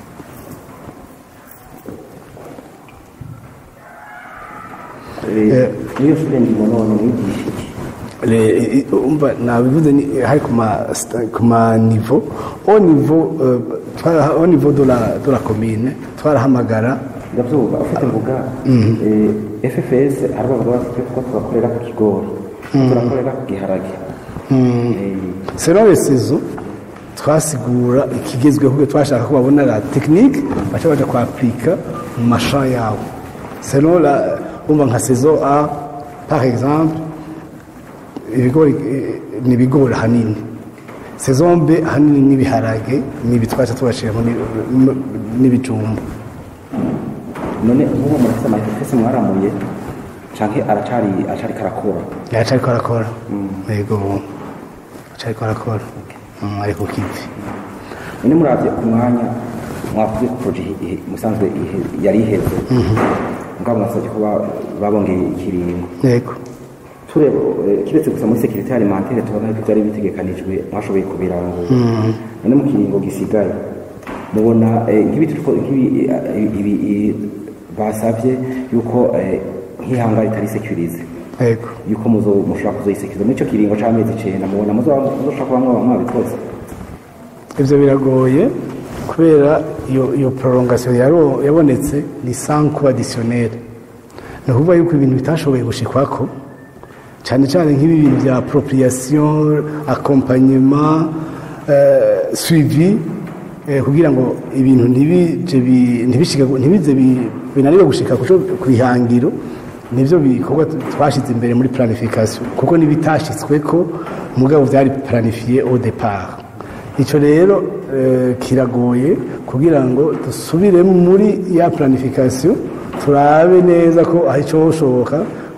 Eh, niyo shure ndimo none mwigishije Le- i- umva nabivuze ni hari ku ma sta- ku ma niveau au niveau euh, twara- au niveau de la de la commune twarahamagara ndavyumva ufite mvuga eh, FFS hari abavuga bafite ko turakorera ku kigori turakorera ku giharage Eh, selon les saisons twasigura ikigezweho kuko twashaka ko babona la technique baca baja kwapika mu masha yabo selon la umva nka saison A par exemple ibigori eh, ni ibigori hanini saison B hanini n'ibiharage n'ibi twaca tubashiramo n'i- n'ibijumba none nk'uwo murafise ama FFS mwaramuye canke aracari aracari karakora yacariko arakora yego acariko arakora Mm, ari ku kivi none muravye ku mwanya mwavuze ko projet ihe- musanzwe ihe- yari iheze mugabo mwasabye ko ba- babongeye ikiringo yego tureba eh, kiretse gusa muri sekirite alimentaire tubona ko byari bitegekanijwe mwashoboye kubirangura none mu kiringo gisigaye mubona eh, nk'ibi turiko nk'ibi eh, ibi eh, basavye yuko eh, nk'ihanga ritari securize yego yuko muzo mushobora kuzoyisekuriza muri ico kiringo c'amezi icenda mubona muzo- muzoshobora kuba mwaba mwabikoze ibyo biragoye kubera iyo iyo prolongation yaro- yabonetse ni sans coût additionnel ni ukuvuga yuko ibintu bitashoboye gushikwako cyane cyane nk'ibi bintu bya appropriation accompagnement euh, suivi eh, kugira ngo ibintu ntibije bi- ntibishike ntibize bi- binanirwe gushika ku co- ku ihangiro nivyo bikorwa twashize imbere muri planification kuko nibitashitsweko mugabo byari planifié au départ icyo rero eh, kiragoye kugira ngo dusubire muri ya planification turabe neza ko aho icyo hoshoboka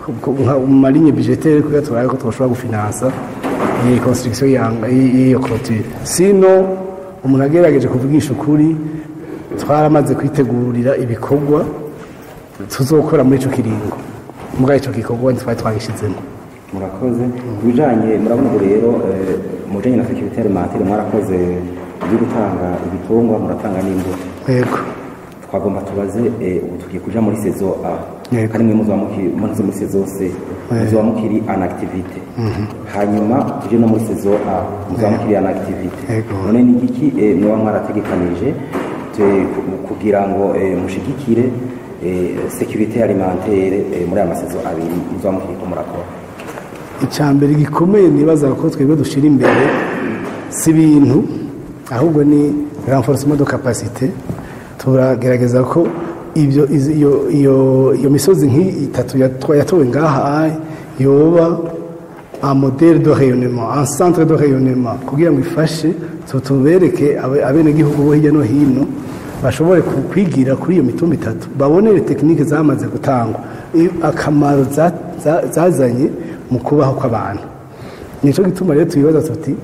mu malinye budgetaire kugira turabe ko twashobora gufinansa iyi construction yanga- y'iyo clôture sino umuntu agerageje kuvugisha ukuri twaramaze kwitegurira ibikorwa tuzokora muri icyo kiringo mugabo icyo gikorwa twari twagishyizemo murakoze ku bijanye murabona ubu rero eh, mu bijanye na securite alimentaire mwarakoze ibyo gutanga ibitungwa muratanga n'imbuto yego twagomba tubaze eh, ubu tugiye kuja muri saison A Yego. kandi mwe muzoba muki- muze muri saison C muzoba mukiri an activité hanyuma tuje no muri saison A muzoba mukiri an activité Yego. none ni igiki eh, mwoba mwarategekanije te- ku- kugira ngo eh, mushigikire eh, securite alimentaire eh, muri aya masaison abiri muzoba mukiriko murakora icya mbere gikomeye nibaza ko twebwe dushyira imbere si ibintu ahubwo ni renforcement de capacité turagerageza ko ibyo izi- iyo iyo iyo misozi nk'itatu yatwa- yatowe ngaha yoba un modèle de rayonnement un centre de rayonnement kugira ngo ifashe tu- tubereke abe- abenegihugu bo hirya no hino bashobore ku- kwigira kuri iyo mitumba itatu babonere tekinike zamaze gutangwa i- akamaro za- za- zazanye mu kubaho kw'abantu nicyo gituma rero tubibaza tuti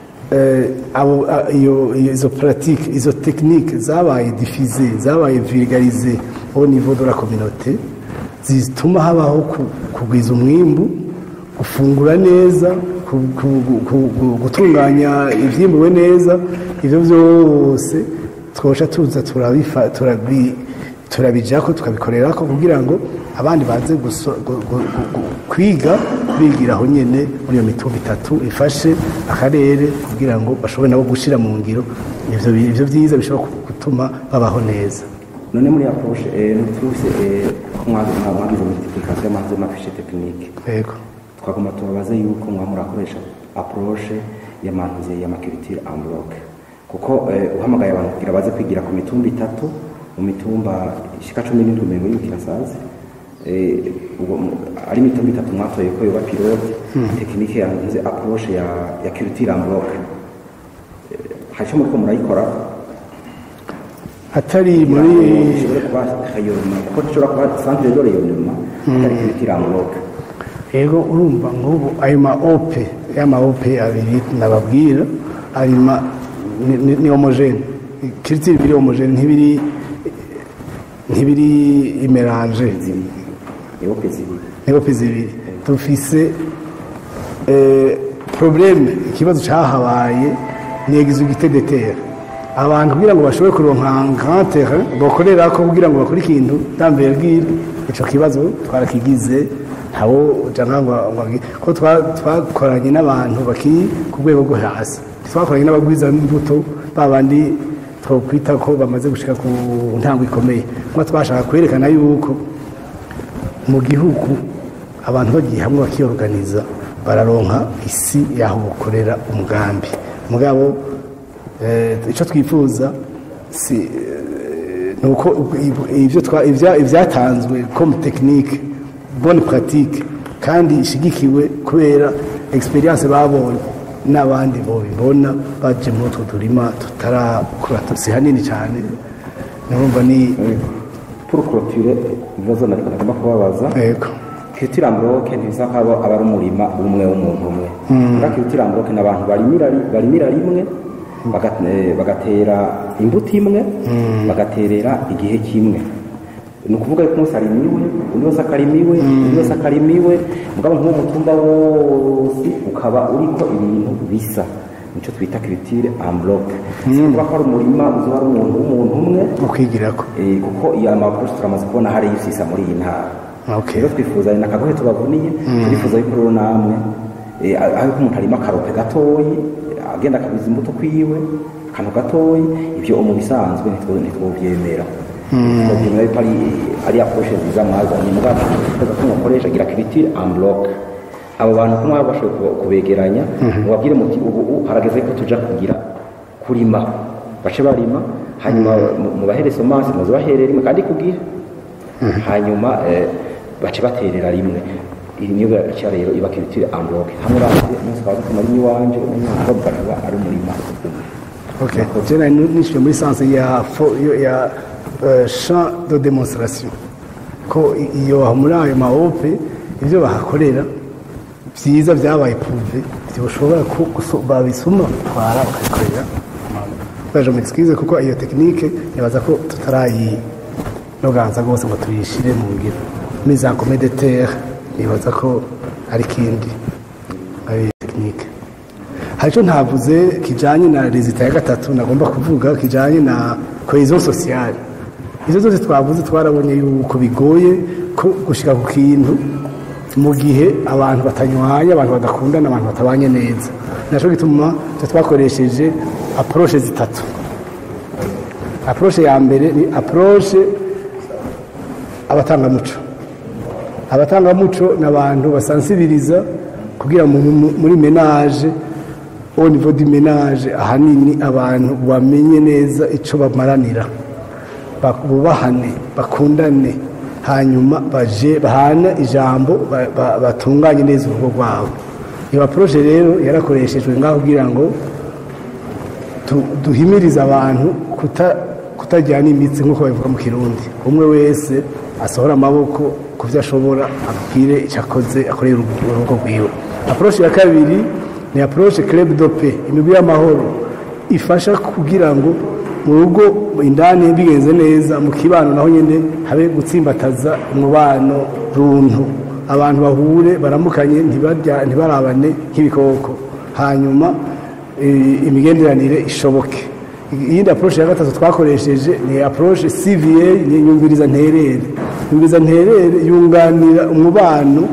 eh, abo- a- iyo- iyo- izo pratique izo tekinike zabaye diffuse zabaye vulgarise au niveau de la communauté zituma habaho ku- kugwiza umwimbu gufungura neza ku- ku- ku- ku- gutunganya ibyimbuwe neza ibyo byose twosha tuza turabifa- turabi- turabijako tukabikorera ko kugira ngo abandi baze guso- gu- gu- gu- gu- kwiga bigira aho nyene muri iyo mitumba itatu ifashe akarere kugira ngo bashobore nabo gushyira mu ngiro ivyo bi- ivyo byiza bishobora ku- gutuma babaho neza none muri approche eh, ntituruse eh, ko mwagize mwagize multiplication y'amazi y'amafishe tekinike yego twagomba tubabaze yuko mwa murakoresha approche y'amantuze y'amaculture en bloc kuko eh, uhamagaye abantu kugira baze kwigira ku mitumba itatu mu mitumba ishika cumi n'indwi mirongo y'ibiri kirasazi eh, ubwo mu- ari imitumba itatu mwatoye ko yoba pilote tekinike yantuze approche ya ya culture en bloc Eh, hari icyo muriko murayikora atari muri ishobore kuba rayonnement kuko gishobora kuba centre de rayonnement atari culture en bloc yego urumva nk'ubu ayo ma ope y'ama ope abiri nababwira ari ma ni- ni- ni homogene kiritiri biri homogene ntibiri ntibiri imeranje ewope zibiri ni ope zibiri dufise eh, probleme ikibazo cyahabaye ni exigite de terre abantu kugira ngo bashobore kuronka grand terrain bakorera ko kugira ngo bakore ikintu d'envergure ico kibazo twarakigize ntawo jana ngo ngo agi- ko twa- twakoranye n'abantu bakiri ku rwego rwo hasi twakoranye n'abagwiza imbuto babandi twokwita ko bamaze gushika ku ntango ikomeye kuba twashaka kwerekana yuko mu gihugu abantu bagiye hamwe bakiyoruganiza bararonka isi y'aho bakorera umugambi mugabo eh, icyo twifuza si eh, ni uko ibyo twa- ibya- ibyatanzwe comme technique bonne pratique kandi ishigikiwe kubera experience babonye n'abandi bobibona baje muri utwo turima tutarakura si hanini cyane nurumva ni pour clôturer ibibazo nariko nagomba kubabaza yego culture en bloc ntibisa ko aba ari umurima umwe w'umuntu umwe muri culture en bloc ni abantu barimira barimira rimwe baga- eh, bagatera imbuto imwe bagaterera igihe kimwe ni ukuvuga yuko umunsi arimiwe undi wese akarimiwe undi wese akarimiwe mugabo nk'uwo mutumba wose ukaba uriko ibintu bisa nicyo twita kiritire ambloke si ukuvuga ko ari umurima uzoba ari umuntu w'umuntu umwe mu kwigirako Eh, kuko iyo amakosi turamaze kubona hari yisisa muri iyi ntara Okay. rero twifuza ni akagohe tubavuniye turifuza yuko rero namwe eh, aho yuko umuntu arima akarope gatoyi agenda akabiza imbuto kwiwe akantu gatoyi ibyo mu bisanzwe ntitwo- ntitwovyemera twovyemera yuko ari ari approche nziza mwazanye mugabo tweza ko mukoresha gira kiritire amblock abo bantu ko mwaba bashoboye kuba- kubegeranya mubabwire muti ubu ubu harageze ko tuja kugira kurima bace barima hanyuma mu- mubahere somansi muze baherere rimwe kandi ku gihe hanyuma eh, bace baterera rimwe iyi niyo icya rero iba kiritire ambloke hamwe base umunsi kwa gatatu muri iwanje umunsi bakaba ari umurima umwe Okay. Je nari nishyuye muri sanse ya fo- yo- ya euh, champ de démonstration ko i- iyo muri ayo maope ibyo bahakorera byiza byabaye puve byoshobora ku- guso- babisuma twara bakabikorera baje mu excuse kuko iyo technique nibaza ko tutarayinoganza rwose ngo tuyishire mu ngiro muri za comé de terre nibaza ko ari kindi ari technique hari icyo ntavuze kijyanye na rezita ya gatatu nagomba kuvuga kijyanye na cohesion sociale izo zose twavuze twarabonye yuko bigoye ko gushyira ku kintu mu gihe abantu batanywanye abantu badakundana abantu batabanye neza nacyo gituma twe twakoresheje approche zitatu approche ya mbere ni approche abatangamuco abatangamuco ni abantu basansibiriza kugira ngo mu- muri menage au niveau du menage ahanini abantu bamenye neza icyo bamaranira ba- bubahane bakundane hanyuma baje bahana ijambo ba- ba- batunganye neza urugo rwabo iyo approche rero yarakoreshejwe ngaho kugira ngo tu- duhimirize abantu kuta- kutajyana imitsi nk'uko babivuga mu kirundi umwe wese asohora amaboko ku byo ashobora abwire icyo akoze akorera urugo urugo rwiwe approche ya kabiri ni approche club dope imigwi y'amahoro ifasha kugira ngo mu rugo indani bigenze neza mu kibano naho nyine habe gutsimbataza umubano runtu abantu bahure baramukanye ntibarya- ntibarabane nk'ibikoko hanyuma eh, imigenderanire ishoboke iyindi approche ya gatatu twakoresheje ni approche CVA ni nyumviriza nterere nyumviriza nterere yunganira umubano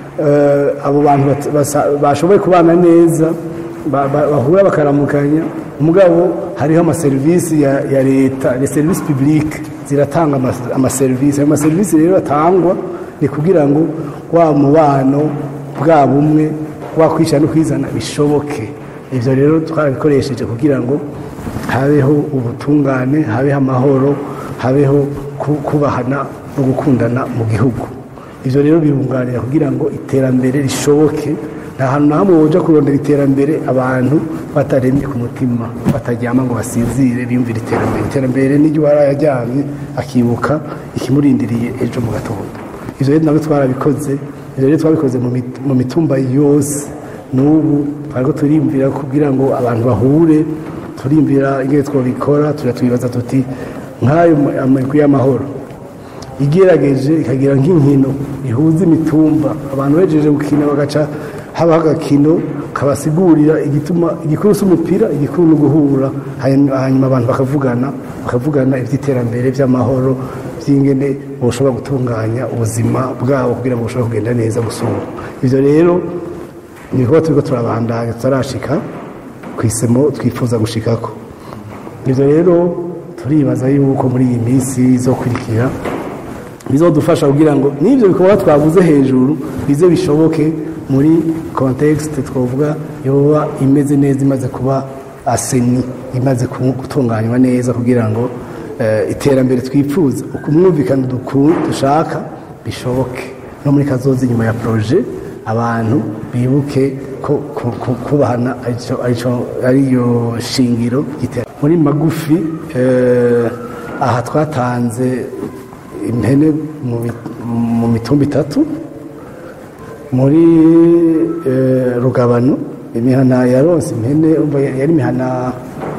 eh, abo bantu bat- basa- bashoboye kubana neza ba- ba- bahura bakaramukanya umugabo hariho amaserivisi ya, ya leta les services publics ziratanga ama- amaserivisi ayo maserivisi rero atangwa ni kugira ngo wa mubano bwa bumwe wa kwishyira no kwizana bishoboke ibyo rero twarabikoresheje kugira ngo habeho ubutungane habeho amahoro habeho ku- kubahana no gukundana mu gihugu ibyo rero birunganira kugira ngo iterambere rishoboke nta hantu na hamwe woja kurondera iterambere abantu bataremye ku mutima bataryama ngo basinzire biyumvira iterambere iterambere n'iryo yajyamye akibuka ikimurindiriye ejo mu gatondo ibyo rero nabyo twarabikoze ibyo rero twabikoze mu mit- mu mitumba yose n'ubu twariko turiyumvira kugira ngo abantu bahure turiyumvira ingene twabikora turatwibaza tuti nk'ayo amagwi y'amahoro igerageje ikagira nk'inkino ihuza imitumba abantu bejeje gukina bagaca habaho agakino kabasigurira igituma igikuru si umupira igikuru ni uguhura hanyuma hanyuma abantu bakavugana bakavugana iby'iterambere by'amahoro by'ingene bushobora gutunganya ubuzima bwabo kugira ngo bushobore kugenda neza gusumba ibyo rero ni kuba turiko turabandanya tutarashika ku isemo twifuza gushikako ibyo rero turibaza yuko muri iyi minsi izokurikira bizodufasha kugira ngo n'ibyo bikorwa twavuze hejuru bize bishoboke muri kontekisite twavuga yoba imeze neza imaze kuba aseni imaze ku- gutunganywa neza kugira ngo eh, iterambere twifuza ukumwumvikana duku- dushaka bishoboke no muri kazoza inyuma ya proje abantu bibuke ko ku- ku- kubahana arico- arico- ariyo shingiro y'iterambere muri magufi eh, aha twatanze impene mu bi- mu mitumba itatu muri eh, rugabano imihana yaronse impene umva yari imihana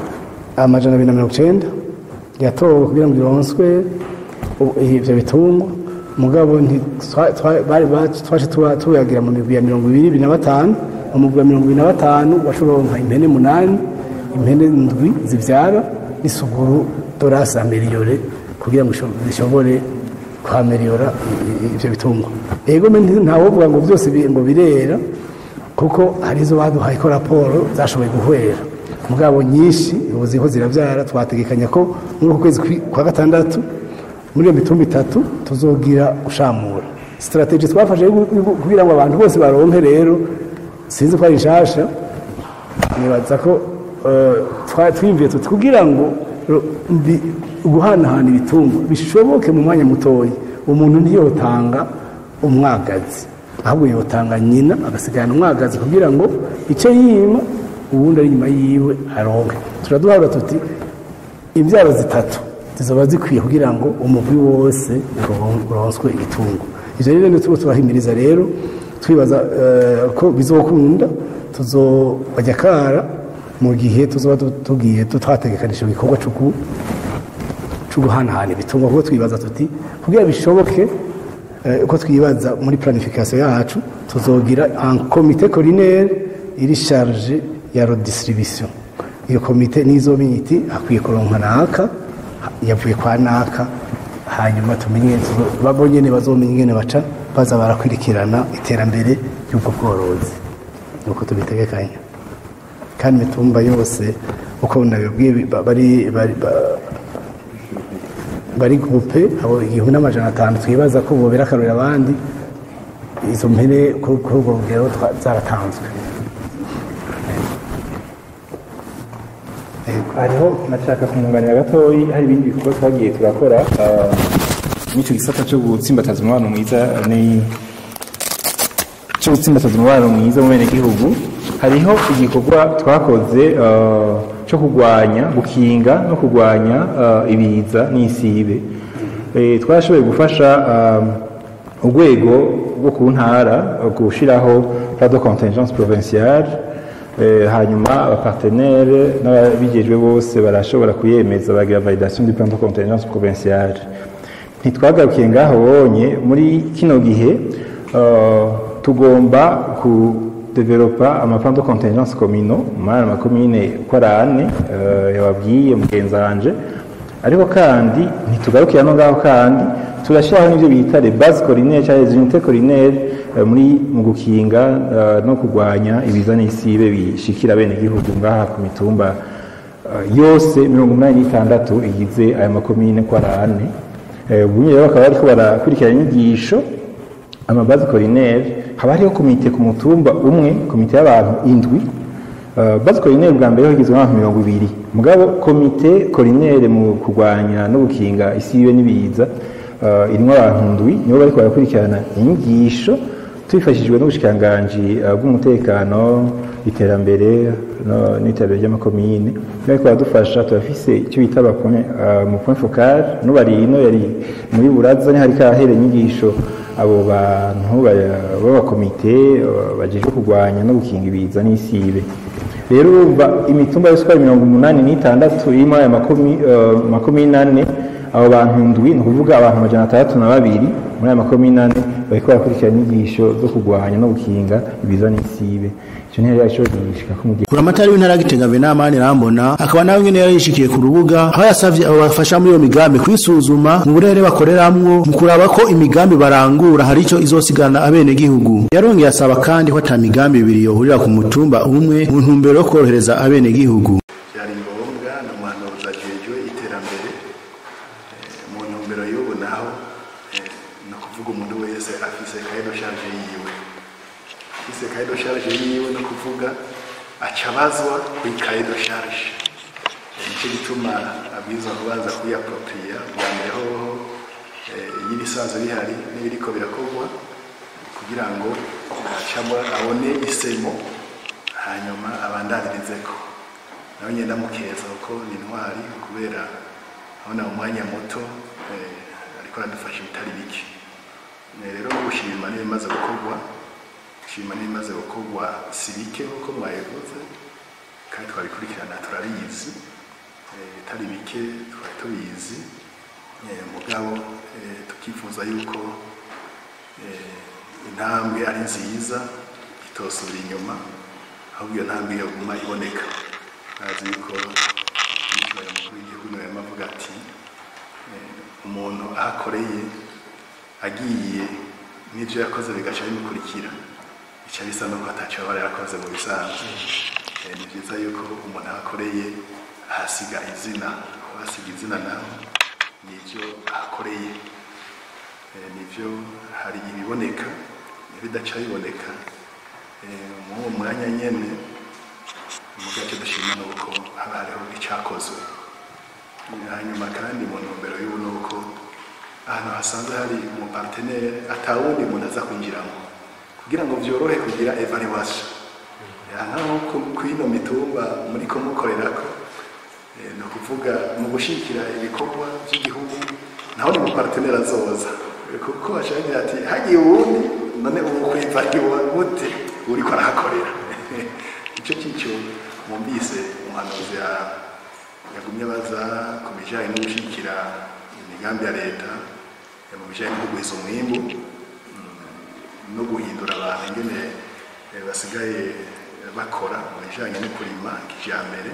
amajana abiri na mirongo icenda yatowe kugira ngo ironswe u- ivyo bitungwa mugabo nti- twa- twa- bari ba- twaje tuba- tuyagira mu migwi ya mirongo ibiri ibiri na batanu mu mugwi wa mirongo ibiri na batanu washoronka impene munani impene ndwi zivyara n'isuguru dorasi ameliyore kugira ngo isho- zishobore kuhameliyora i- i- ivyo bitungwa ego me nti- ntawovuga ngo byose bi- ngo birera kuko hari izo baduhaye ko raporo zashoboye guhwera mugabo nyinshi ubu ziriho zirabyara twategekanya ko muri uku kwezi kwi- kwa gatandatu muri iyo mitumba itatu tuzogira gushamura sitarateji twafashe yo gu- gu- kugira ngo abantu bose baronke rero sinzi ko ari nshasha nibaza ko eh, twa- twiyumviye tuti kugira ngo ro- mbi- guhanahana ibitungwa bishoboke mu mwanya mutoya umuntu ntiyotanga umwagazi ahubwo yotanga nyina agasigarana umwagazi kugira ngo icyo yima uwundi ari inyuma yiwe aronke turaduhabura tuti imbyaro zitatu zizoba zikwiye kugira ngo umugwi wose uron- uronswe igitungo ivyo rero nituba turahimiriza rero twibaza eh, ko bizokunda tuzobajya kara mu gihe tuzoba tu- tugiye tu- twategekanije igikorwa co ku- co guhanahana ibitungwa kuko twibaza tuti kugira bishoboke eh, uko twibaza muri planification yacu tuzogira un comité collinaire iri charge ya redistribution iyo komite n'izomenya iti akwiye kuronka naka yavuye kwa naka hanyuma tumenye tuzo- babo nyene bazomenya ingene baca baza barakurikirana iterambere ry'ubwo bworozi nuko tubitegekanya kandi imitumba yose uko nabibwiye bi- ba- bari bari ba- bari gupe abo igihumbi n'amajana atanu twibaza ko bobera akarorero abandi izo mpene kuri kuri urwo rugero twa- zaratanzwe hariho nashaka kumwunganira gatoyi hari ibindi bikorwa twagiye turakora ah, n'icyo gisata cyo gutsimbataza umubano mwiza ni cyo gutsimbataza umubano mwiza mu benegihugu hariho igikorwa twakoze ah, cyo kurwanya gukinga no kurwanya ah, ibiza n'isibe Eh, twashoboye gufasha ah, urwego rwo ku ntara gushyiraho plan de contingence provinciale Eh, hanyuma abapartenere n'ababigejwe bose barashobora kuyemeza bagira validation du plan de contingence provinciale ntitwagarukiye ngaho bonye muri kino gihe eh, tugomba kudevelopa amaplan de contingence communaux muri aya makomine uko ari ane eh, yababwiye mugenzi wanje ariko kandi ntitugarukira no ngaho kandi turashyiraho n'ibyo bita les bases collinaires cyangwa les unités collinaires eh, muri mu gukinga eh, no kurwanya ibiza n'isibe bishikira bene gihugu ngaha ku mitumba eh, yose mirongo umunani n'itandatu igize aya makomine ko ari ane Eh, ubu rero bakaba bariko barakurikirana inyigisho amabazi collinaire haba hariho komite ku mutumba umwe komite y'abantu indwi Uh, base collinaire bwa mbere hagizwe n'abantu mirongo ibiri mugabo komite collinaire mu kurwanya no gukinga isibe n'ibiza uh, irimwo abantu ndwi nibo bariko barakurikirana inyigisho tubifashijwe n'ubushikiranganji uh, bw'umutekano iterambere no- n'iterambere ry'amakomine bariko baradufasha turafise icyo bita aba point, uh, mu point focal n'ubari ino yari muri buraza ni hari kahere inyigisho abo bantu ba- b'abakomite uh, bajejwe kurwanya no gukinga ibiza n'isibe rero urumva imitumba yose uko ari mirongo umunani n'itandatu irimo aya makomi- eh, makomine ane abo bantu ndwi ni ukuvuga abantu amajana atandatu na babiri muri aya makomine ane bariko barakurikirana inyigisho zo kurwanya no gukinga ibiza n'isibe icyo ntiyari yashoboye gushika ko mu gihe buramatari w'intara ya gitega venamani rambona akaba nawe nyene yari yishikiye ku rubuga aho yasavye abo bafasha muri iyo migambi kwisuzuma mu burere bakoreramwo mu kuraba ko imigambi barangura hari ico izosigana abenegihugu yarongeye asaba kandi ko ata migambi ibiri yohurira ku mutumba umwe mu ntumbero yo korohereza abenegihugu byari ngombwa na muhanuzi ajejwe iterambere eh, mu ntumbero y'ubu naho eh, ni ukuvuga umuntu wese afise kaye do charge yiwe afise kaye do charge yiwe no kuvuga aca abazwa kuri kaye do charge Eh, nicyo gituma abwirizwa kubanza kuyapropriya bwa mbere hoho eh, nyirisanzwe rihari n'ibiriko birakorwa kugira ngo acamo abone isemo hanyuma abandaniririzeko nawe ngenda mukeza kuko ni intwari kubera abona mu mwanya muto eh, ariko aradufasha ibitari bike Eh, rero no gushima n'ibimaze gukorwa gushima n'ibimaze gukorwa si bike nk'uko mwabivuze kandi twabikurikirana turabizi eh, bitari bike twari tubizi eh, mugabo eh, tukifuza yuko eh, intambwe ari nziza itosubira inyuma ahubwo iyo ntambwe yaguma iboneka azi yuko yitwaye umukuru w'igihugu nawe arimo avuga ati eh, umuntu ahakoreye agiye n'ibyo yakoze bigaca bimukurikira bica bisa n'uko atacyo aba yarakoze mu bisanzwe Eh, ni byiza yuko umuntu ahakoreye ahasiga izina ahasiga izina naho nibyo ahakoreye Eh, nibyo hari ibiboneka ibidaca biboneka Eh, muri uwo mwanya nyene mu gace dushima nuko haba hariho icyakozwe hanyuma kandi mu ntumbero y'ubu ni uko ahantu hasanzwe hari umupartenere atawundi muntu aza kwinjiramo kugira ngo byorohe kugira evaluation naho ku ino mitumba muri ko mukorerako eh, ni ukuvuga mu gushyigikira ibikorwa by'igihugu naho ni umupartenere azoza Eh, kuko ashaka ati hagiye uwundi none ubu kwivariwa gute uriko arahakorera icyo cyico mwumvise umuhanuzi ya- yagumye baza ku bijyanye no gushyigikira imigambi ya leta eh, mu bijyanye no kugwiza umwimbu mm, no guhindura abantu ingene eh, basigaye bakora mu bijyanye no kurima kijyambere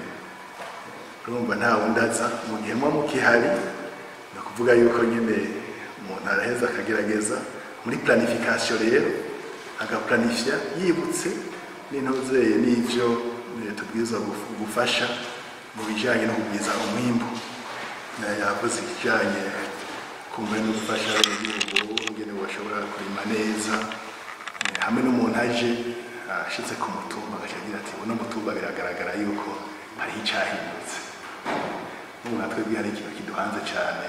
urumva nta wundi aza mu gihe muba mukihari ni ukuvuga yuko nyine umuntu araheza akagerageza muri planification rero agaplanifya yibutse n'intozeye n'ivyo eh, tubwirizwa guf- gufasha mu bijyanye no kugwiza umwimbu Eh, yavuze ikijyanye kumva no gufasha igihugu ingene bashobora kurima neza Eh, hamwe n'umuntu aje ashitse ku mutumba agaca agira ati uno mutumba biragaragara yuko hariho icyahindutse n'ubu natwe bwe hari ikintu kiduhanze cyane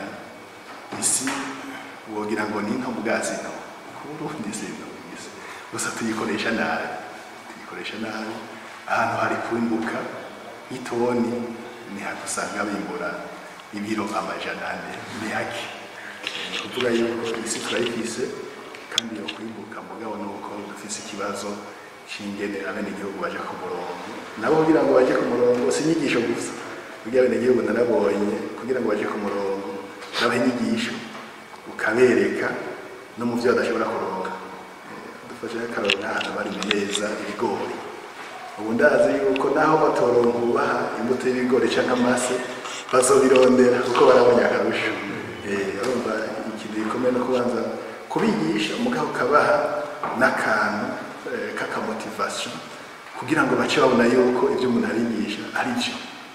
isi wogira ngo ni nto bwa zino ku burundi zino isi gusa tuyikoresha nabi tuyikoresha nabi ahantu hari kwimbuka nk'itoni ni hake usanga bimbura ibiro amajana ane ni hake ni ukuvuga yuko isi turayifise kandi yo kwimbuka mugabo ni uko dufise ikibazo c'ingene abenegihugu baje ku murongo nabo kugira ngo baje ku murongo si inyigisho gusa kugira abenegihugu narabonye kugira ngo baje ku murongo urabaha inyigisho ukabereka no mu byo badashobora kuronga Eh, dufashe nk'akararo nk'ahantu bari neza ibigori ubu ndazi yuko naho batoronka ubaha imbuto y'ibigori cyangwa amase bazobirondera kuko barabonye akarusho Eh, urumva ikintu gikomeye no kubanza kubigisha umugabo ukabaha n'akantu eh, k'akamotivation kugira ngo bace babona yuko ibyo umuntu arigisha ari byo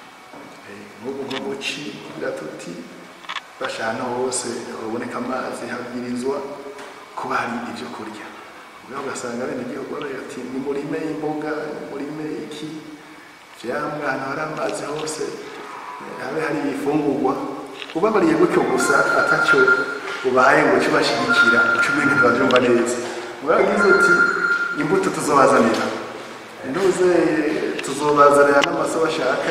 Eh, nk'ubu nko guci tuti basha ahantu hose haboneka amazi habwirizwa kuba hari ibyo kurya ubwo ugasanga bene igihugu baragira ati ni murime imboga ni murime iki vyamwe ahantu hari amazi hose eh, habe hari ibifungurwa ubabariye gutyo gusa atacyo ubaye ngo cyo bashigikira uco ubwenge ntibavyumva neza muragize uti imbuto tuzobazanira ntuze tuzobazanira n'amaso bashaka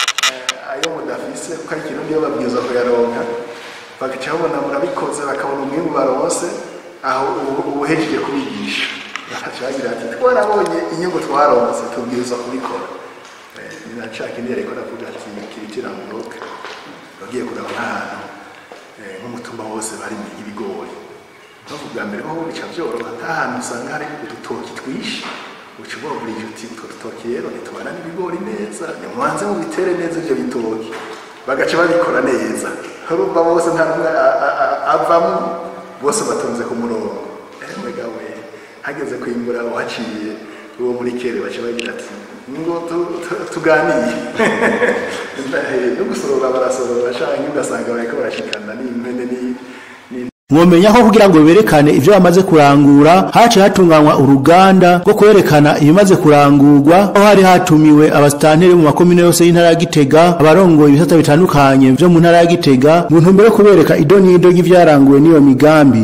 eh, ayo mudafise kuko ari ikintu niyo babwirizwa kuyaronka bagaca babona murabikoze bakabona umwimbu baronse aho ubu- ubuhejeje kubigisha bagaca bagira ati twarabonye inyungu twaronse tubwirizwa kubikora Eh, ni na ca kindi yariko aravuga ati kiritira muroka bagiye kuraba nk'ahantu eh, nk'umutumba wose bari ibigori bavuga bwa mbere ho bica byoroha nk'ahantu usanga hari udutoki twinshi uca ubabwira uti utwo dutoki rero ntitubana n'ibigori neza nimubanze mubitere neza ibyo bitoki bagaca babikora neza urumva bose nta n'umwe a- a- a- avamo bose batonze ku murongo emega we hageze kwimbura uhaciye uwo muri kere baca bagira ati ngo tu- tu- tuganire no gusorora barasorora canke ugasanga bariko barashikana n'impene ni- ni- mwomenya ko kugira ngo berekane ibyo bamaze kurangura haciye hatunganywa uruganda rwo kwerekana ibimaze kurangurwa aho hari hatumiwe abasitanteri mu makomine yose y'intara ya Gitega abarongoye ibisata bitandukanye byo mu ntara ya Gitega mu ntumbero yo kubereka idonido ry'ivyaranguwe n'iyo migambi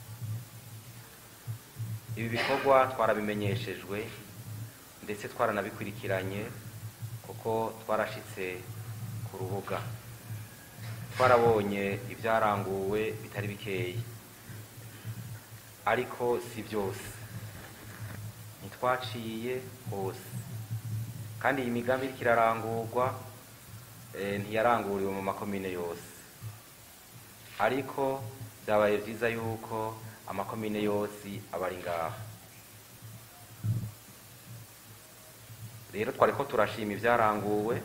ibi bikorwa twarabimenyeshejwe ndetse twaranabikurikiranye kuko twarashitse ku rubuga twarabonye ibyaranguwe bitari bikeya ariko si byose ntitwaciye hose kandi iyi migambi iriko irarangurwa eh, ntiyaranguriwe mu makomine yose ariko byabaye byiza yuko amakomine yose aba ari ngaha rero twari ko turashima ibyaranguwe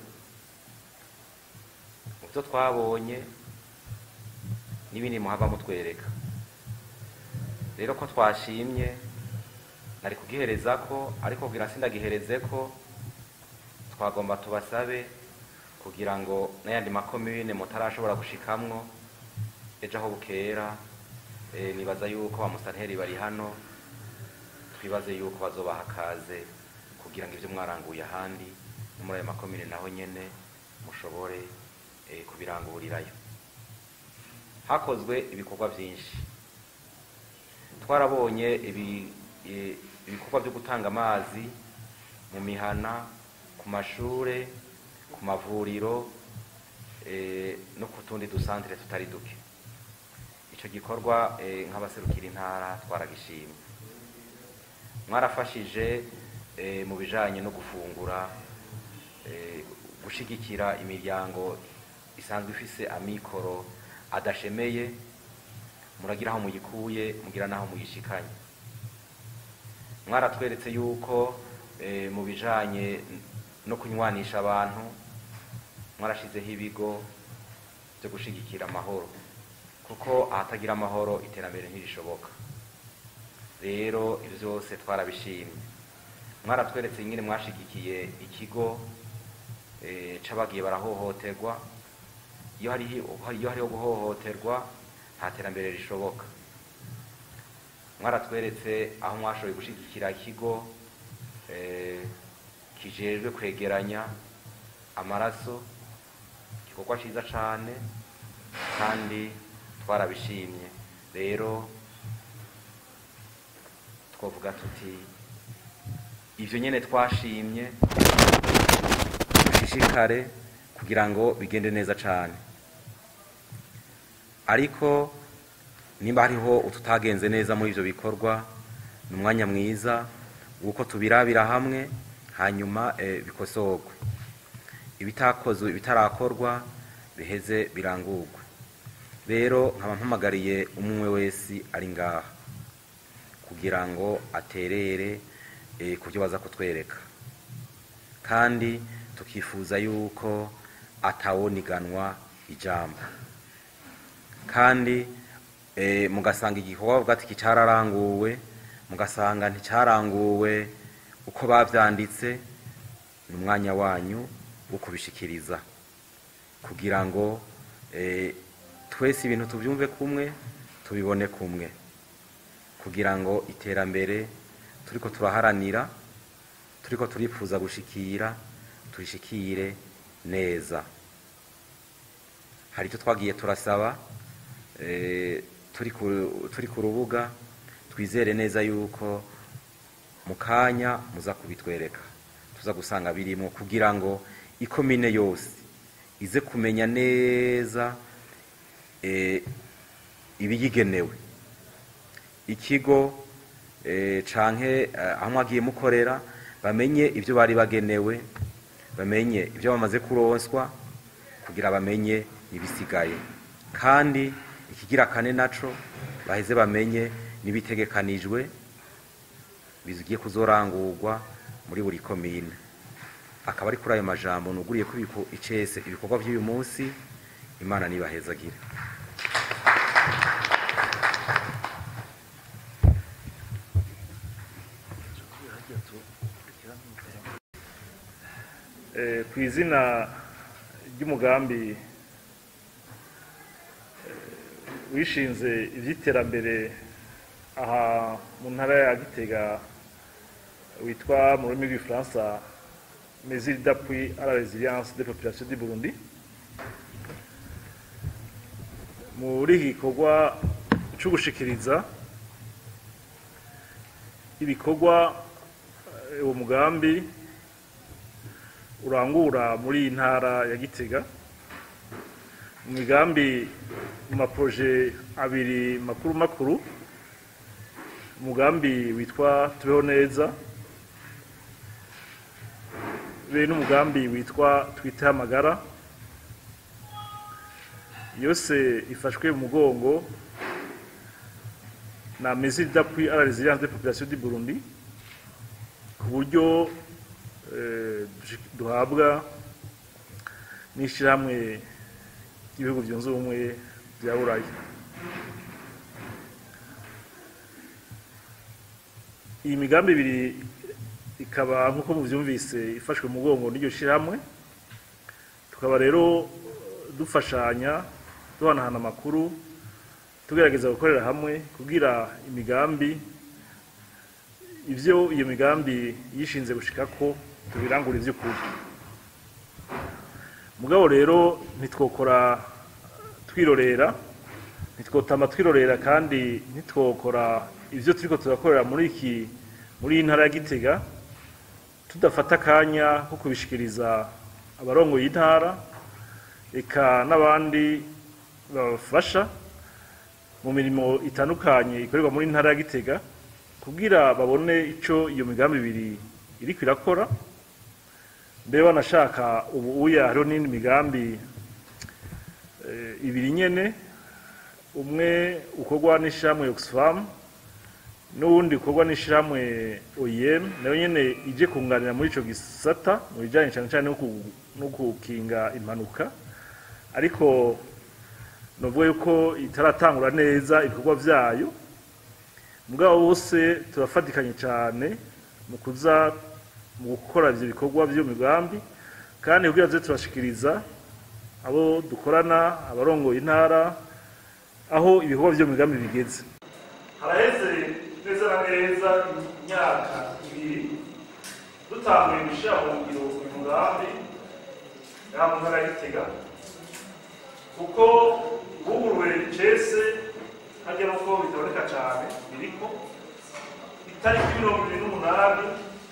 mu byo twabonye n'ibindi muhava mutwereka rero ko twashimye nari kugihereza ko ariko kugira sindagihereze ko twagomba tubasabe kugira ngo n'ayandi makomine mutarashobora gushikamwo ejo aho bukera eh, nibaza yuko ba musanteri bari hano twibaze yuko bazobaha akaze kugira ngo ibyo mwaranguye ahandi no muri ayo makomine naho nyene mushobore eh, kubirangurirayo hakozwe ibikorwa byinshi twarabonye ibi- eh, ibikorwa byo gutanga amazi mu mihana ku mashure ku mavuriro eh, no ku tundi dusantere tutari duke icyo gikorwa eh, nk'abaserukira intara twaragishimye mwarafashije eh, mu bijanye no gufungura eh, gushigikira imiryango isanzwe ifise amikoro adashemeye muragira aho muyikuye mugira n'aho muyishikanye mwaratweretse yuko eh, mu bijanye no kunywanisha abantu mwarashizeho ibigo byo gushigikira amahoro kuko ahatagira amahoro iterambere ntirishoboka rero ibyo byose twarabishimye mwaratweretse nyine mwashigikiye ikigo eh, c'abagiye barahohoterwa iyo hariho iyo hariho guhohoterwa nta terambere rishoboka mwaratweretse aho mwashoboye gushigikira ikigo eh, kijejwe kwegeranya amaraso igikorwa ciza cane kandi twarabishimye rero twavuga tuti ivyo nyene twashimye dushishikare kugira ngo bigende neza cane ariko nimba hariho ututagenze neza muri ivyo bikorwa ni umwanya mwiza wuko tubirabira hamwe hanyuma eh, bikosorwe ibitakozwe ibitarakorwa biheze birangurwe rero nkaba mpamagariye umwe wese ari ngaha kugira ngo aterere eh, ku byo baza kutwereka kandi tukifuza yuko atawoniganwa ijambo kandi eh, mugasanga igikorwa bavuga ati cyararanguwe mugasanga nticyaranguwe uko bavyanditse ni umwanya wanyu wo kubishikiriza kugira ngo eh, twese ibintu tubyumve kumwe tubibone kumwe kugira ngo iterambere turiko turaharanira turiko turifuza gushikira turishikire neza hari icyo twagiye turasaba eh, turi ku- turi ku rubuga twizere neza yuko mu kanya muza kubitwereka tuza gusanga birimo kugira ngo ikomine yose ize kumenya neza eh, ibiyigenewe ikigo eh, canke eh, aho mwagiye mukorera bamenye ibyo bari bagenewe bamenye ibyo bamaze kuronswa kugira bamenye ibisigaye kandi ikigira kane naco baheze bamenye n'ibitegekanijwe bigiye kuzorangurwa muri buri komine akaba ari kuri ayo majambo nuguriye ko ibiku- icese ibikorwa by'uyu munsi imana nibahezagire Eh, ku izina ry'umugambi eh, wishinze iby'iterambere aha mu ntara ya gitega witwa mu rurimi rw'igifaransa mesure d'appui à la résilience des populations du burundi muri iki gikorwa cyo gushikiriza ibikorwa eh, uwo mugambi urangura muri iyi ntara ya gitega mu migambi mu maproje abiri makuru makuru umugambi witwa tubeho neza be n'umugambi witwa twite amagara yose ifashwe mu mugongo na mesure d'appui à la résilience des populations du Burundi ku buryo eh, duhabwa n'ishyirahamwe ry'ibihugu byunze ubumwe bya buraya iyi migambi ibiri ikaba nk'uko mubyumvise ifashwe mu mugongo n'iryo shyirahamwe tukaba rero dufashanya duhanahana amakuru tugerageza gukorera hamwe kugira imigambi ibyo iyo migambi yishinze gushika ko tubirangura iby'ukuri mugabo rero ntitwokora twirorera ntitwotama twirorera kandi ntitwokora ibyo turiko turakorera muri iki muri iyi ntara ya gitega tudafata akanya ko kubishikiriza abarongoye intara eka n'abandi babafasha mu mirimo itandukanye ikorerwa muri ntara ya gitega kugira babone icyo iyo migambi ibiri iri kwirakora mbere banashaka ubu uya hariho n'indi migambi eh, ibiri nyene umwe ukorwa n'ishyirahamwe oxfam n'uwundi ukorwa n'ishyirahamwe oem nayo nyene ije kunganira muri ico gisata mu bijanye cane cane no ku- no gukinga impanuka ariko novuga yuko itaratangura neza ibikorwa vyayo mugabo bose turafatikanye cyane mu kuza mu gukora ivyo bikorwa vy'iyo migambi kandi kugira tuze turashikiriza abo dukorana abarongoye intara aho ibikorwa vy'iyo migambi bigeze haraheze neza na neza imyaka ibiri dutanguye gushyira mu ngiro uyu mugambi ngaha mu ntara ya gitega kuko buguruwe cese hajya nuko bitaboneka cyane biriko itariki mirongo ibiri n'umunani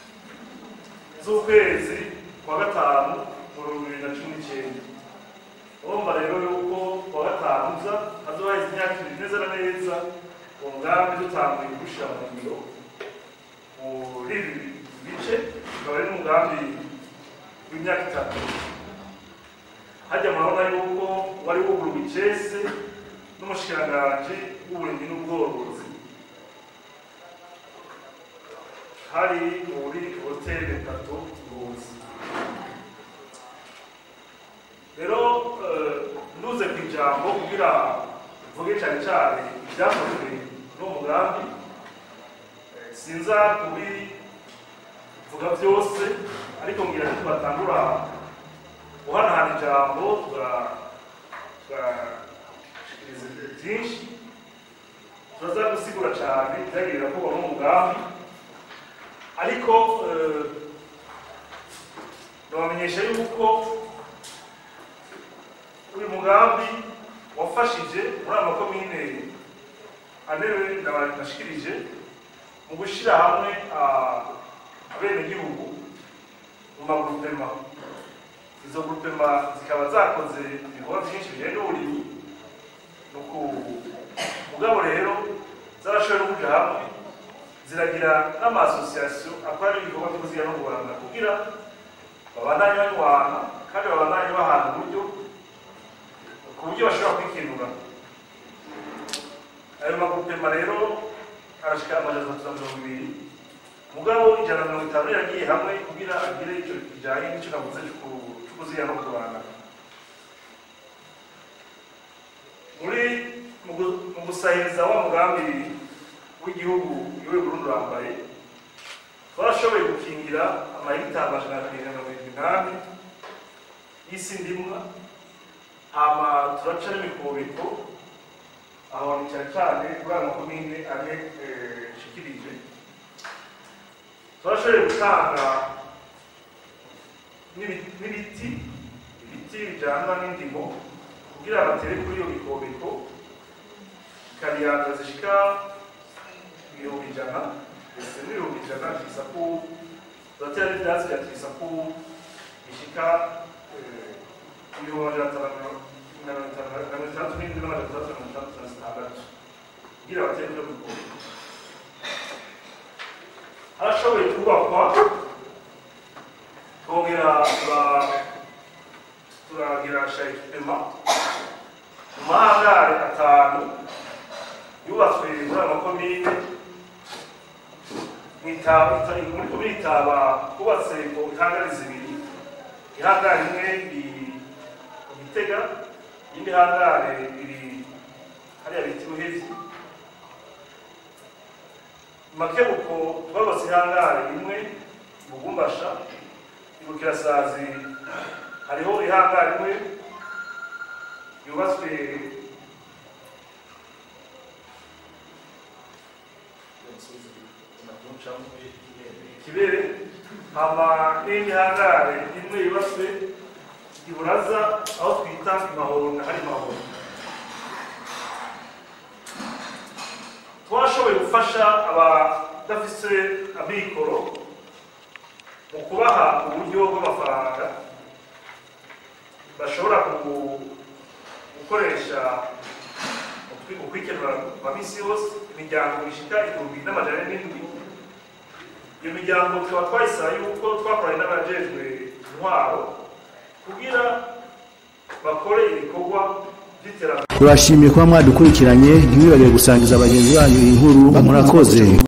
z'ukwezi kwa gatanu mu bihumbi bibiri na cumi n'icyenda urumva rero yuko kwa gatanu uza hazohaheze imyaka ibiri neza na neza uwo mugambi dutanguye gushyira mu ngiro muri ibi bice ukaba ari n'umugambi w'imyaka itatu hajya murabona yuko wari wuguruwe icese n'umushikiranganji w'uburimyi n'ubworozi hari muri hoteli tatu ruzi rero eh, nduze ku ijambo kugira mvuge cyane cyane ibyakozwe n'uwo mugambi Eh, sinza kubivuga byose ariko ngira ngo tubatangura guhanahana ijambo tuga- tugashikiriza byinshi turaza gusigura cyane ibyagiye birakorwa n'umugambi ariko eh, ndabamenyesha yuko uyu mugambi wafashije muri aya makomine anewe ndabashikirije mu gushyira hamwe ah, abenegihugu mu magurupema izo gurupema zikaba zakoze ibikorwa byinshi bijyanye n'uburimyi no ku mugabo rero zarashoboye no kuja hamwe ziragira n'amasosiyasiyo akora ibikorwa byo kuziga no kurwanya kugira babandanye banywana kandi babandanye bahana uburyo ku buryo bashobora kwikenura ayo magurupema rero arashika amajana atatu na mirongo ibiri mugabo ijana na mirongo itanu yagiye hamwe kugira agire icyo kijanye n'icyo navuze cyo ku- cyo kuziga no kurwanya muri mu gu- mu gusahiriza wa mugambi w'igihugu iwe Burundi urambaye twarashoboye gukingira amahegitari amajana abiri na mirongo irindwi n'ane y'isi ndimwa hama turaca n'imikobeko aho ni cyane cyane kuri aya makomine ane eh, nshikirije turashoboye gutanga n'ibi- n'ibiti ibiti bijyana n'indimo kugira batere kuri iyo mikobeko kariyanza zishika ibihumbi ijana ndetse n'ibihumbi ijana twisaku turatera n'ibyatsi bya twisaku bishika eh, ibihumbi amajana atanu na mirongo na mirongo itanu na mirongo itandatu n'indwi n'amajana atandatu na mirongo itandatu na zitandatu kugira batere kuri iyo mikobeko harashoboye kubakwa twongera tura- turagira shayipema mu mahangare atanu yubatswe muri aya makomine mwitaba muri komine itaba hubatse ku ihangare zibiri ihangare imwe iri mu gitega iyindi hangare iri hariya bita ubuhezi makebuko twabatse ihangare imwe bugumbasha ibukirasazi hariho ihangare imwe yubatswe kibere hama n'indi hangare imwe yubatswe iburaza aho twita imahoro hari mahoro twashoboye gufasha abadafise amikoro mu kubaha uburyo bw'amafaranga bashobora ku- gukoresha mu kwi- mu kwikenura kwa misi yose imiryango ishika igihumbi n'amajana n'indwi iyo miryango tukaba twayisaba yuko twakoranye n'abajejwe intwaro kugira bakore ibikorwa by'iterambere turashimiye kuba mwadukurikiranye ntimwibagire gusangiza bagenzi banyu iyi nkuru murakoze